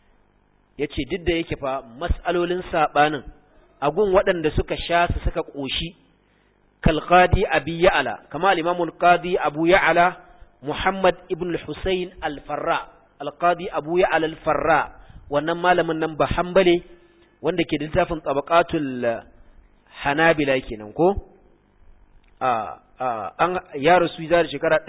yace duk da yake fa mas'alolin sabanin agun waɗanda suka sha su suka koshi kal qadi abi ya'la kama al-imam al-qadi abu ya'la muhammad ibn al-husayn al-farra al-qadi abu ya'la al-farra wannan malamin nan ba hanbale wanda ke da littafin tabaqatul hanabila kenan ko a an ya rasu da shekara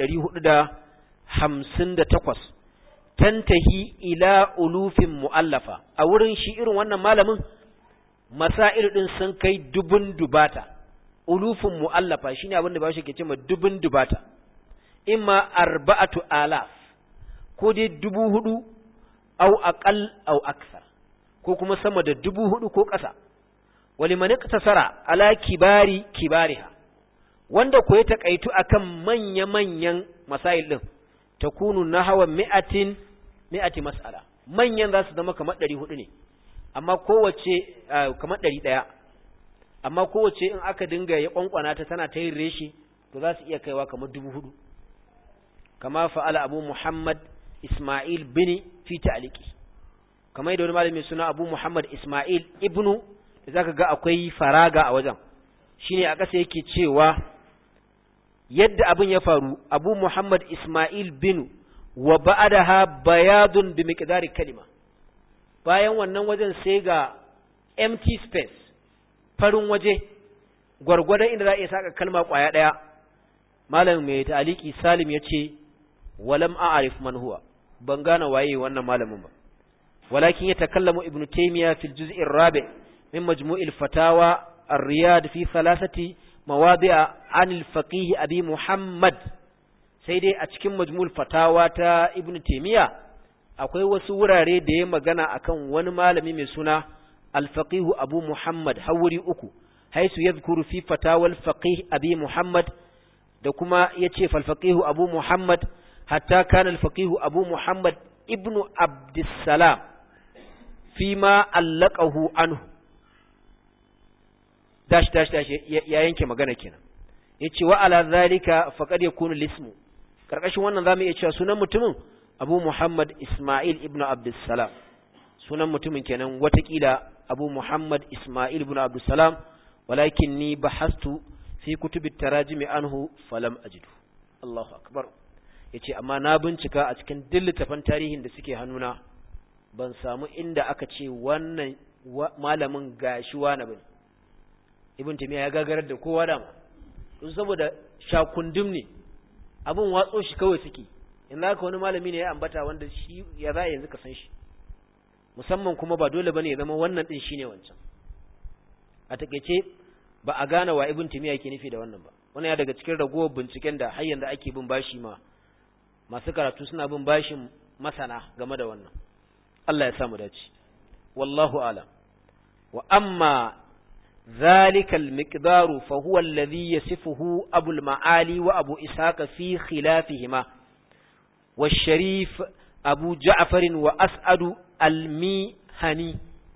458 tantahi ila ulufin muallafa a wurin shi irin wannan malamin masail din sun kai dubun dubata ulufin muallafa shine abin da ba shi ke cewa dubun dubata imma arba'atu alaf ko dai dubu hudu au aqal au aksar ko kuma sama da dubu hudu ko ƙasa wali man iktasara ala kibari kibariha wanda ko ya takaitu akan manya manyan masail din takunu nahwa mi'atin mi'ati mas'ala manyan za su zama kamar 400 ne amma kowace kamar 100 amma kowace in aka dinga ya kwankwana ta tana ta yin reshi to za su iya kaiwa kamar 4000 kama fa'ala abu muhammad isma'il bini fi ta'liqi kamar da wani malami suna Abu Muhammad Ismail ibnu da zaka ga akwai faraga a wajen shine a ƙasa yake cewa yadda abin ya faru Abu Muhammad Ismail bin wa ba'daha bayadun bi miqdari kalima bayan wannan wajen sai ga empty space farin waje gwargwadon inda za a iya saka kalma kwaya daya malam mai ta'aliki Salim yace walam a'rif man huwa ban gane waye wannan malamin ba ولكن يتكلم ابن تيمية في الجزء الرابع من مجموع الفتاوى الرياض في ثلاثة مواضع عن الفقيه أبي محمد سيدي أتكلم مجموع الفتاوى تا ابن تيمية akwai wasu wurare da ya magana akan wani malami mai suna al-faqih abu muhammad hawri uku haisu yadhkuru fi fatawa al-faqih abi muhammad da kuma yace fal faqih abu muhammad hatta kana al-faqih abu muhammad ibnu abdussalam fima allaqahu anhu dash dash dash ya yanke magana kenan yace wa ala zalika faqad yakunu lismu karkashin wannan zamu iya cewa sunan mutumin Abu Muhammad Ismail ibn Abdussalam sunan mutumin kenan watakila Abu Muhammad Ismail ibn Abdussalam walakin ni bahastu fi kutubit tarajimi anhu falam ajidu Allahu akbar yace amma na bincika a cikin dillitafan tarihin da suke hannuna ban samu inda aka ce wannan malamin gashi wani bane Ibn Taymiyyah ya gagarar da kowa da don saboda shakundum ne abin watso shi kawai suke in ka wani malami ne ya ambata wanda shi ya za yanzu ka san shi musamman kuma ba dole bane ya zama wannan din shine wancan a takeice ba a gane wa ibn timiya yake nufi da wannan ba wannan ya daga cikin ragowar binciken da har yanzu ake bin bashi ma masu karatu suna bin bashin masana game da wannan Allah ya samu dace wallahu a'lam wa amma ذلك المقدار فهو الذي يصفه أبو المعالي وأبو إسحاق في خلافهما والشريف أبو جعفر وأسعد الميهني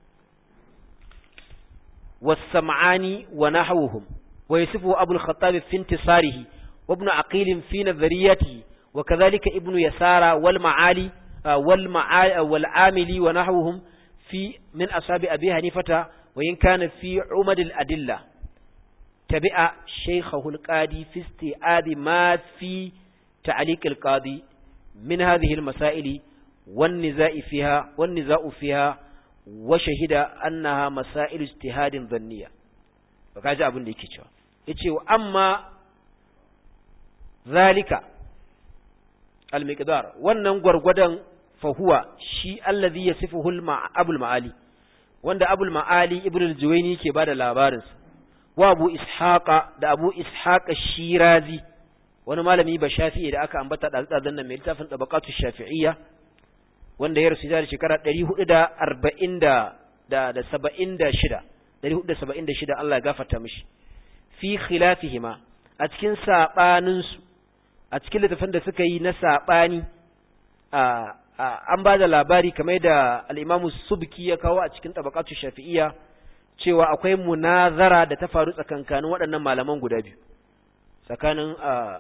والسمعاني ونحوهم ويصفه أبو الخطاب في انتصاره وابن عقيل في نظريته وكذلك ابن يسار والمعالي والمعالي والعاملي ونحوهم في من أصحاب أبي حنيفة وإن كان في عمد الأدلة تبع شيخه القاضي في استيعاب ما في تعليق القاضي من هذه المسائل والنزاع فيها والنزاع فيها وشهد أنها مسائل اجتهاد ظنية وكذا أبن لك يتشي وأما ذلك المقدار wannan gwargwadon fahuwa shi allazi yasifuhu al-abul ma'ali wanda abul ma'ali ibn al-juwayni ke bada labarinsa wa abu ishaqa da abu ishaqa shirazi wani malami ba shafi'i da aka ambata da tsadan nan mai littafin tabaqatu shafi'iyya wanda ya rasu da shekara 440 da da 76 476 Allah ya gafarta mishi fi khilafihima a cikin sabanin su a cikin littafin da suka yi na sabani a an ba da labari kamar da al'imamu subki ya kawo a cikin tabakatu shafi'iyya cewa akwai munazara da ta faru tsakankanin waɗannan malaman guda biyu tsakanin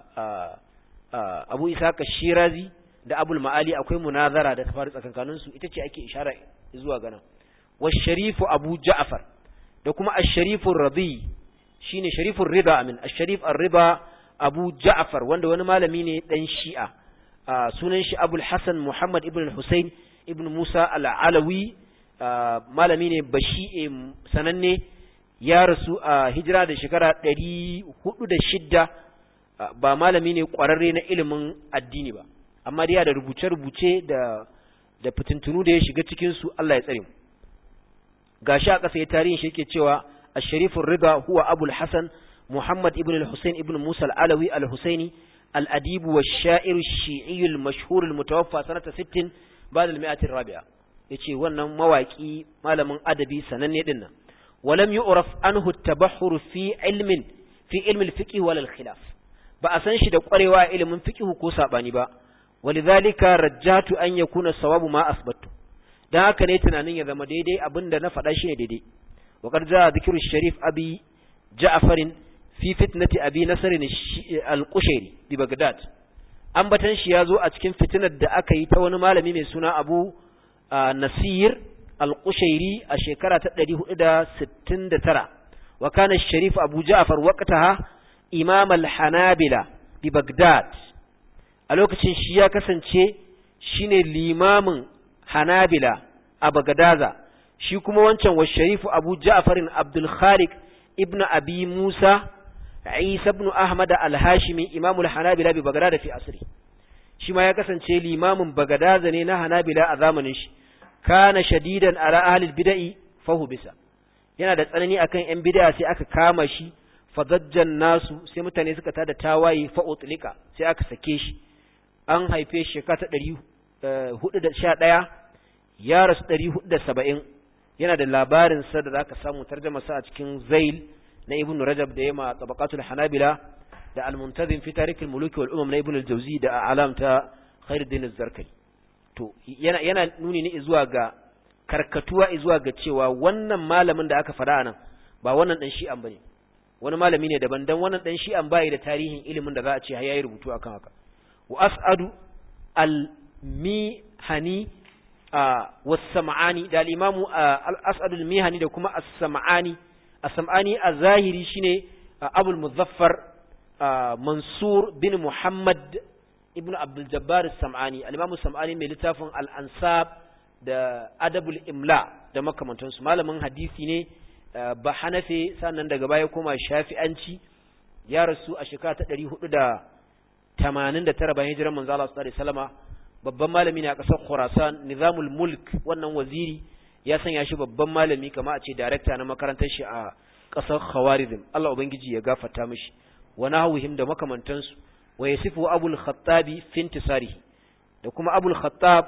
abu isaka shirazi da abul ma'ali akwai munazara da ta faru tsakankaninsu ita ce ake ishara zuwa gana sharifu abu ja'far da kuma asharifun rabi shine sharifun rida amin asharif ar-riba abu ja'far wanda wani malami ne dan shi'a sunan shi abul hassan muhammad ibn hussein ibn musa al'alawi malami ne bashi sananne ya rasu a hijira da shekara ɗari hudu da shidda ba malami ne ƙwararre na ilimin addini ba amma dai da rubuce-rubuce da da fitintunu da ya shiga cikinsu Allah ya tsare mu gashi a ƙasa ya tarihin shi yake cewa الشريف الرضا هو أبو الحسن محمد ابن الحسين ابن موسى العلوي الحسيني الأديب والشاعر الشيعي المشهور المتوفى سنة ست بعد المئة الرابعة yace wannan mawaki malamin adabi sananne din nan walam yu'raf anhu at-tabahhur fi ilmin fi ilmi al-fiqh wal khilaf ba a san shi da kwarewa a ilimin fiqh ko sabani ba walidhalika rajjatu an yakuna sawabu ma asbatu dan haka ne tunanin ya zama daidai abinda na faɗa shi ne daidai wa qad jaa dhikru sharif abi ja'far fi fitnati abi nasr al-qushairi bi bagdad ambatan shi yazo a cikin fitinar da aka yi ta wani malami mai suna abu nasir al-qushairi a shekara ta 469 wa kana sharif abu ja'far waqtaha imam al-hanabila bi bagdad a lokacin shi ya kasance shine limamin hanabila a bagdaza shi kuma wancan wa sharifu abu ja'farin abdul khaliq ibn abi musa isa ibn ahmad al-hashimi imamul hanabila bi bagdad fi asri shi ma ya kasance limamin bagadaza ne na hanabila a zamanin shi kana shadidan ala ahli bid'i fahu bisa yana da tsanani akan yan bid'a sai aka kama shi fadajjan nasu sai mutane suka tada tawaye fa utlika sai aka sake shi an haife shi shekara ta 411 ya rasu 470 yana da labarin sa da zaka samu tarjuma sa a cikin zail na ibn rajab da yama tabaqatul hanabila da al-muntazim fi tarikh al-muluk wal umam na ibn al-jawzi da alam ta khairuddin az-zarkali to yana yana nuni ne zuwa ga karkatuwa zuwa ga cewa wannan malamin da aka fada anan ba wannan dan shi'an bane wani malami ne daban dan wannan dan shi'an bai da tarihin ilimin da za a ce har yayi rubutu akan haka wa as'adu al-mihani was-sam'ani da al-imamu al-as'adu al-mihani da kuma as-sam'ani as-sam'ani a zahiri shine abul muzaffar mansur bin muhammad ibnu abdul jabbar as-sam'ani al-imamu as-sam'ani mai littafin al-ansab da adabul imla da makamantansu malamin hadisi ne ba hanafe sannan daga baya koma shafi'anci ya rasu a shekara ta 489 bayan hijirar manzo Allah sallallahu alaihi wasallama babban malami ne a ƙasar Khurasan Nizamul Mulk wannan waziri ya sanya shi babban malami kama a ce director na makarantar shi a ƙasar Khawarizm Allah ubangiji ya gafarta mishi wa nahwihim da makamantansu wa yasifu Abul Khattabi fi intisarihi da kuma Abul Khattab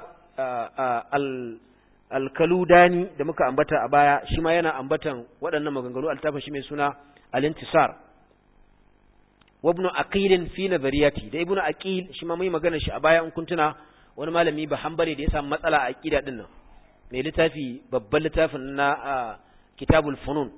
al-Kaludani da muka ambata a baya shi ma yana ambatan waɗannan maganganu altafin shi mai suna al-intisar wa ibn aqil fi nazariyati da ibn aqil shi ma mai magana shi a baya in kuntuna wani malami ba hanbare da ya samu matsala a aqida din nan mai littafi babban littafin na kitabul funun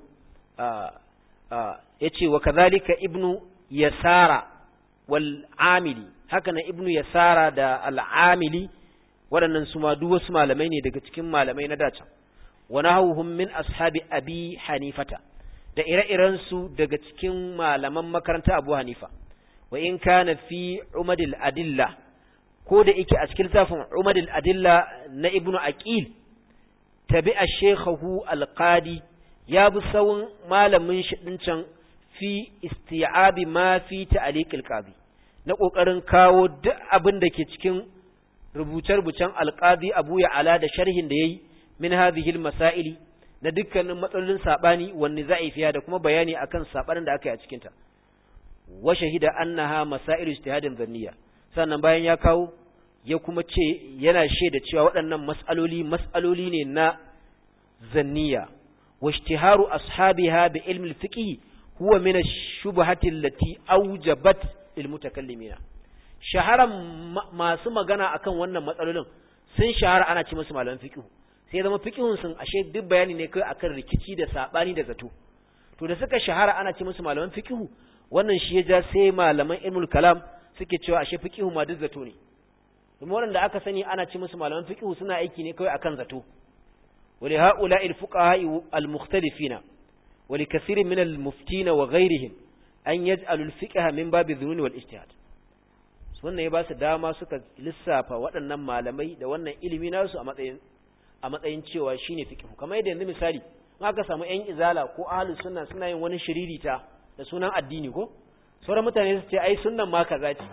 yace wa kadhalika ibnu yasara wal amili haka na ibnu yasara da al amili waɗannan su ma duk wasu malamai ne daga cikin malamai na dace wa nahawhum min ashabi abi hanifata da ire-iren su daga cikin malaman makaranta abu hanifa wa in kana fi umadil adilla ko da yake a cikin littafin umadil adilla na ibnu aqil tabi'a shekhahu alqadi ya bi sawun malamin shi din can fi isti'abi ma fi ta'liq alqadi na kokarin kawo duk abin da ke cikin rubuce-rubucen alqadi Abu Ya'ala da sharhin da yayi min hadhihi almasaili na dukkanin matsalolin sabani wanne za'i fiya da kuma bayani akan sabanin da aka yi a cikin ta wa shahida annaha masailu ijtihadin dhanniya sannan bayan ya kawo ya kuma ce yana shaida cewa waɗannan mas'aloli mas'aloli ne na zanniya wa ishtiharu ashabiha bi ilmi al-fiqh huwa min ash-shubahati allati awjabat lil mutakallimina shaharan masu magana akan wannan matsalolin sun shahara ana ce musu malaman fiqh sai zama fiqhun sun ashe duk bayani ne kai akan rikici da sabani da zato to da suka shahara ana ce musu malaman fiqh wannan shi ya ja sai malaman ilmul kalam suke cewa ashe fiqh ma duk zato ne kuma waɗanda aka sani ana ci musu malaman fiqh suna aiki ne kawai akan zato wali haula'i al-fuqaha al-mukhtalifina wali kaseerin min al-muftina wa ghayrihim an yaj'alu al-fiqh min babi dhunun wal ijtihad wannan ya ba su dama suka lissafa waɗannan malamai da wannan ilimi nasu a matsayin a matsayin cewa shine fiqh kamar yadda yanzu misali in aka samu ƴan izala ko ahlus sunna suna yin wani shiririta da sunan addini ko sauran mutane su ce ai sunnan ma kaza ce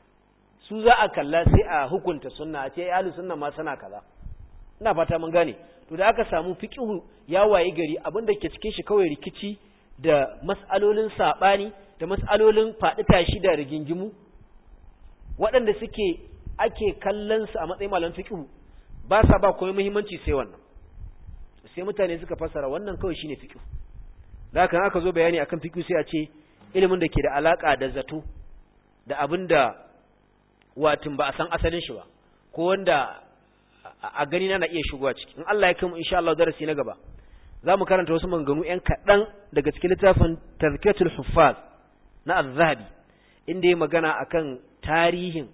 su za a kalla sai a hukunta sunna a ce ai ahlus sunna ma sana kaza ina fata mun gane to da aka samu fiqhu ya waye gari abinda ke cikin shi kawai rikici da mas'alolin sabani da mas'alolin faɗi tashi da rigingimu waɗanda suke ake kallon su a matsayin malaman fiqhu ba sa ba komai muhimmanci sai wannan sai mutane suka fassara wannan kawai shine fiqhu da haka aka zo bayani akan fiqhu sai a ce ilimin da ke da alaka da zato da abinda watin ba a san asalin shi ba ko wanda a gani na na iya shigowa ciki in Allah ya kai mu insha Allah darasi na gaba za mu karanta wasu manganu ƴan kaɗan daga cikin littafin tazkiyatul huffaz na az-zahabi inda ya magana akan tarihin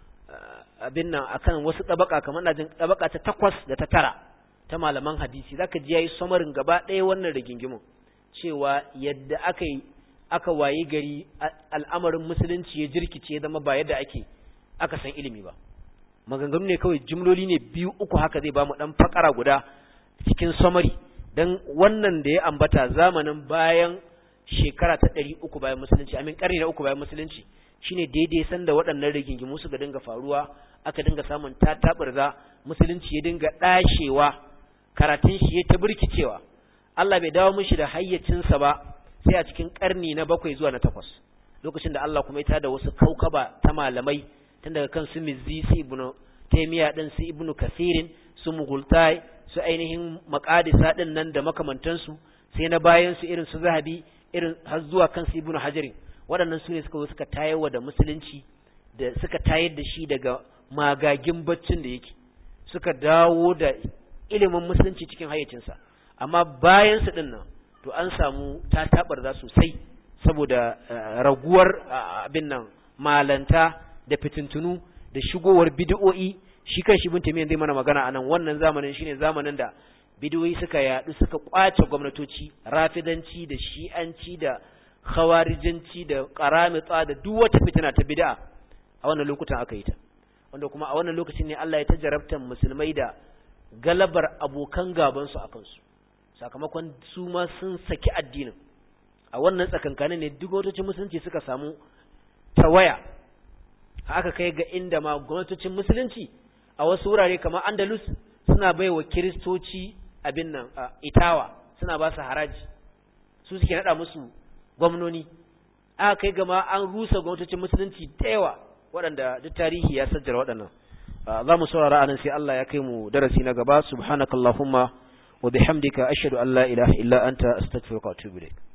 abin nan akan wasu tabaka kamar na jin tabaka ta takwas da ta tara ta malaman hadisi zaka ji yayi samarin gaba ɗaya wannan rigingimin cewa yadda aka yi aka wayi gari al'amarin musulunci ya jirkice zama ba yadda ake aka san ilimi ba maganganu ne kawai jimloli ne biyu uku haka zai ba mu dan fakara guda cikin samari dan wannan da ya ambata zamanin bayan shekara ta ɗari uku bayan musulunci amin ƙarni na uku bayan musulunci shine daidai sanda waɗannan rigingimu suka dinga faruwa aka dinga samun tataɓarza musulunci ya dinga ɗashewa karatun shi ya ta birkicewa Allah bai dawo mishi da hayyacinsa ba sai a cikin ƙarni na bakwai zuwa na takwas lokacin da Allah kuma ya tada wasu kaukaba ta malamai tun daga kan su mizzi su ibnu taymiya din su ibnu kasirin su mughultai su ainihin maqadisa din nan da makamantansu sai na bayan su irin su zahabi irin har zuwa kan su ibnu hajarin waɗannan su ne suka zo suka tayarwa da musulunci da suka tayar da shi daga magagin baccin da yake suka dawo da ilimin musulunci cikin hayyacinsa amma bayan su din nan to an samu ta tabarza sosai saboda raguwar abin nan malanta da fitintunu da shigowar bid'o'i shi kan shi bin tamiyan zai mana magana anan wannan zamanin shine zamanin da bid'o'i suka yadu suka kwace gwamnatoci rafidanci da shi'anci da khawarijanci da qaramita da duk wata fitina ta bid'a a wannan lokutan aka yi ta wanda kuma a wannan lokacin ne Allah ya ta jarabta musulmai da galabar abokan gaban su akan su sakamakon su ma sun saki addinin a wannan tsakankanin ne duk gwamnatocin musulunci suka samu tawaya aka kai ga inda ma gwamnatocin musulunci a wasu wurare kamar Andalus suna baiwa kiristoci abin nan itawa suna ba su haraji su suke nada musu gwamnoni aka kai gama an rusa gwamnatocin musulunci da yawa waɗanda duk tarihi ya sajjara waɗannan za mu saurara anan sai Allah ya kai mu darasi na gaba subhanakallahumma wa bihamdika ashhadu an la ilaha illa anta astaghfiruka wa atubu ilayk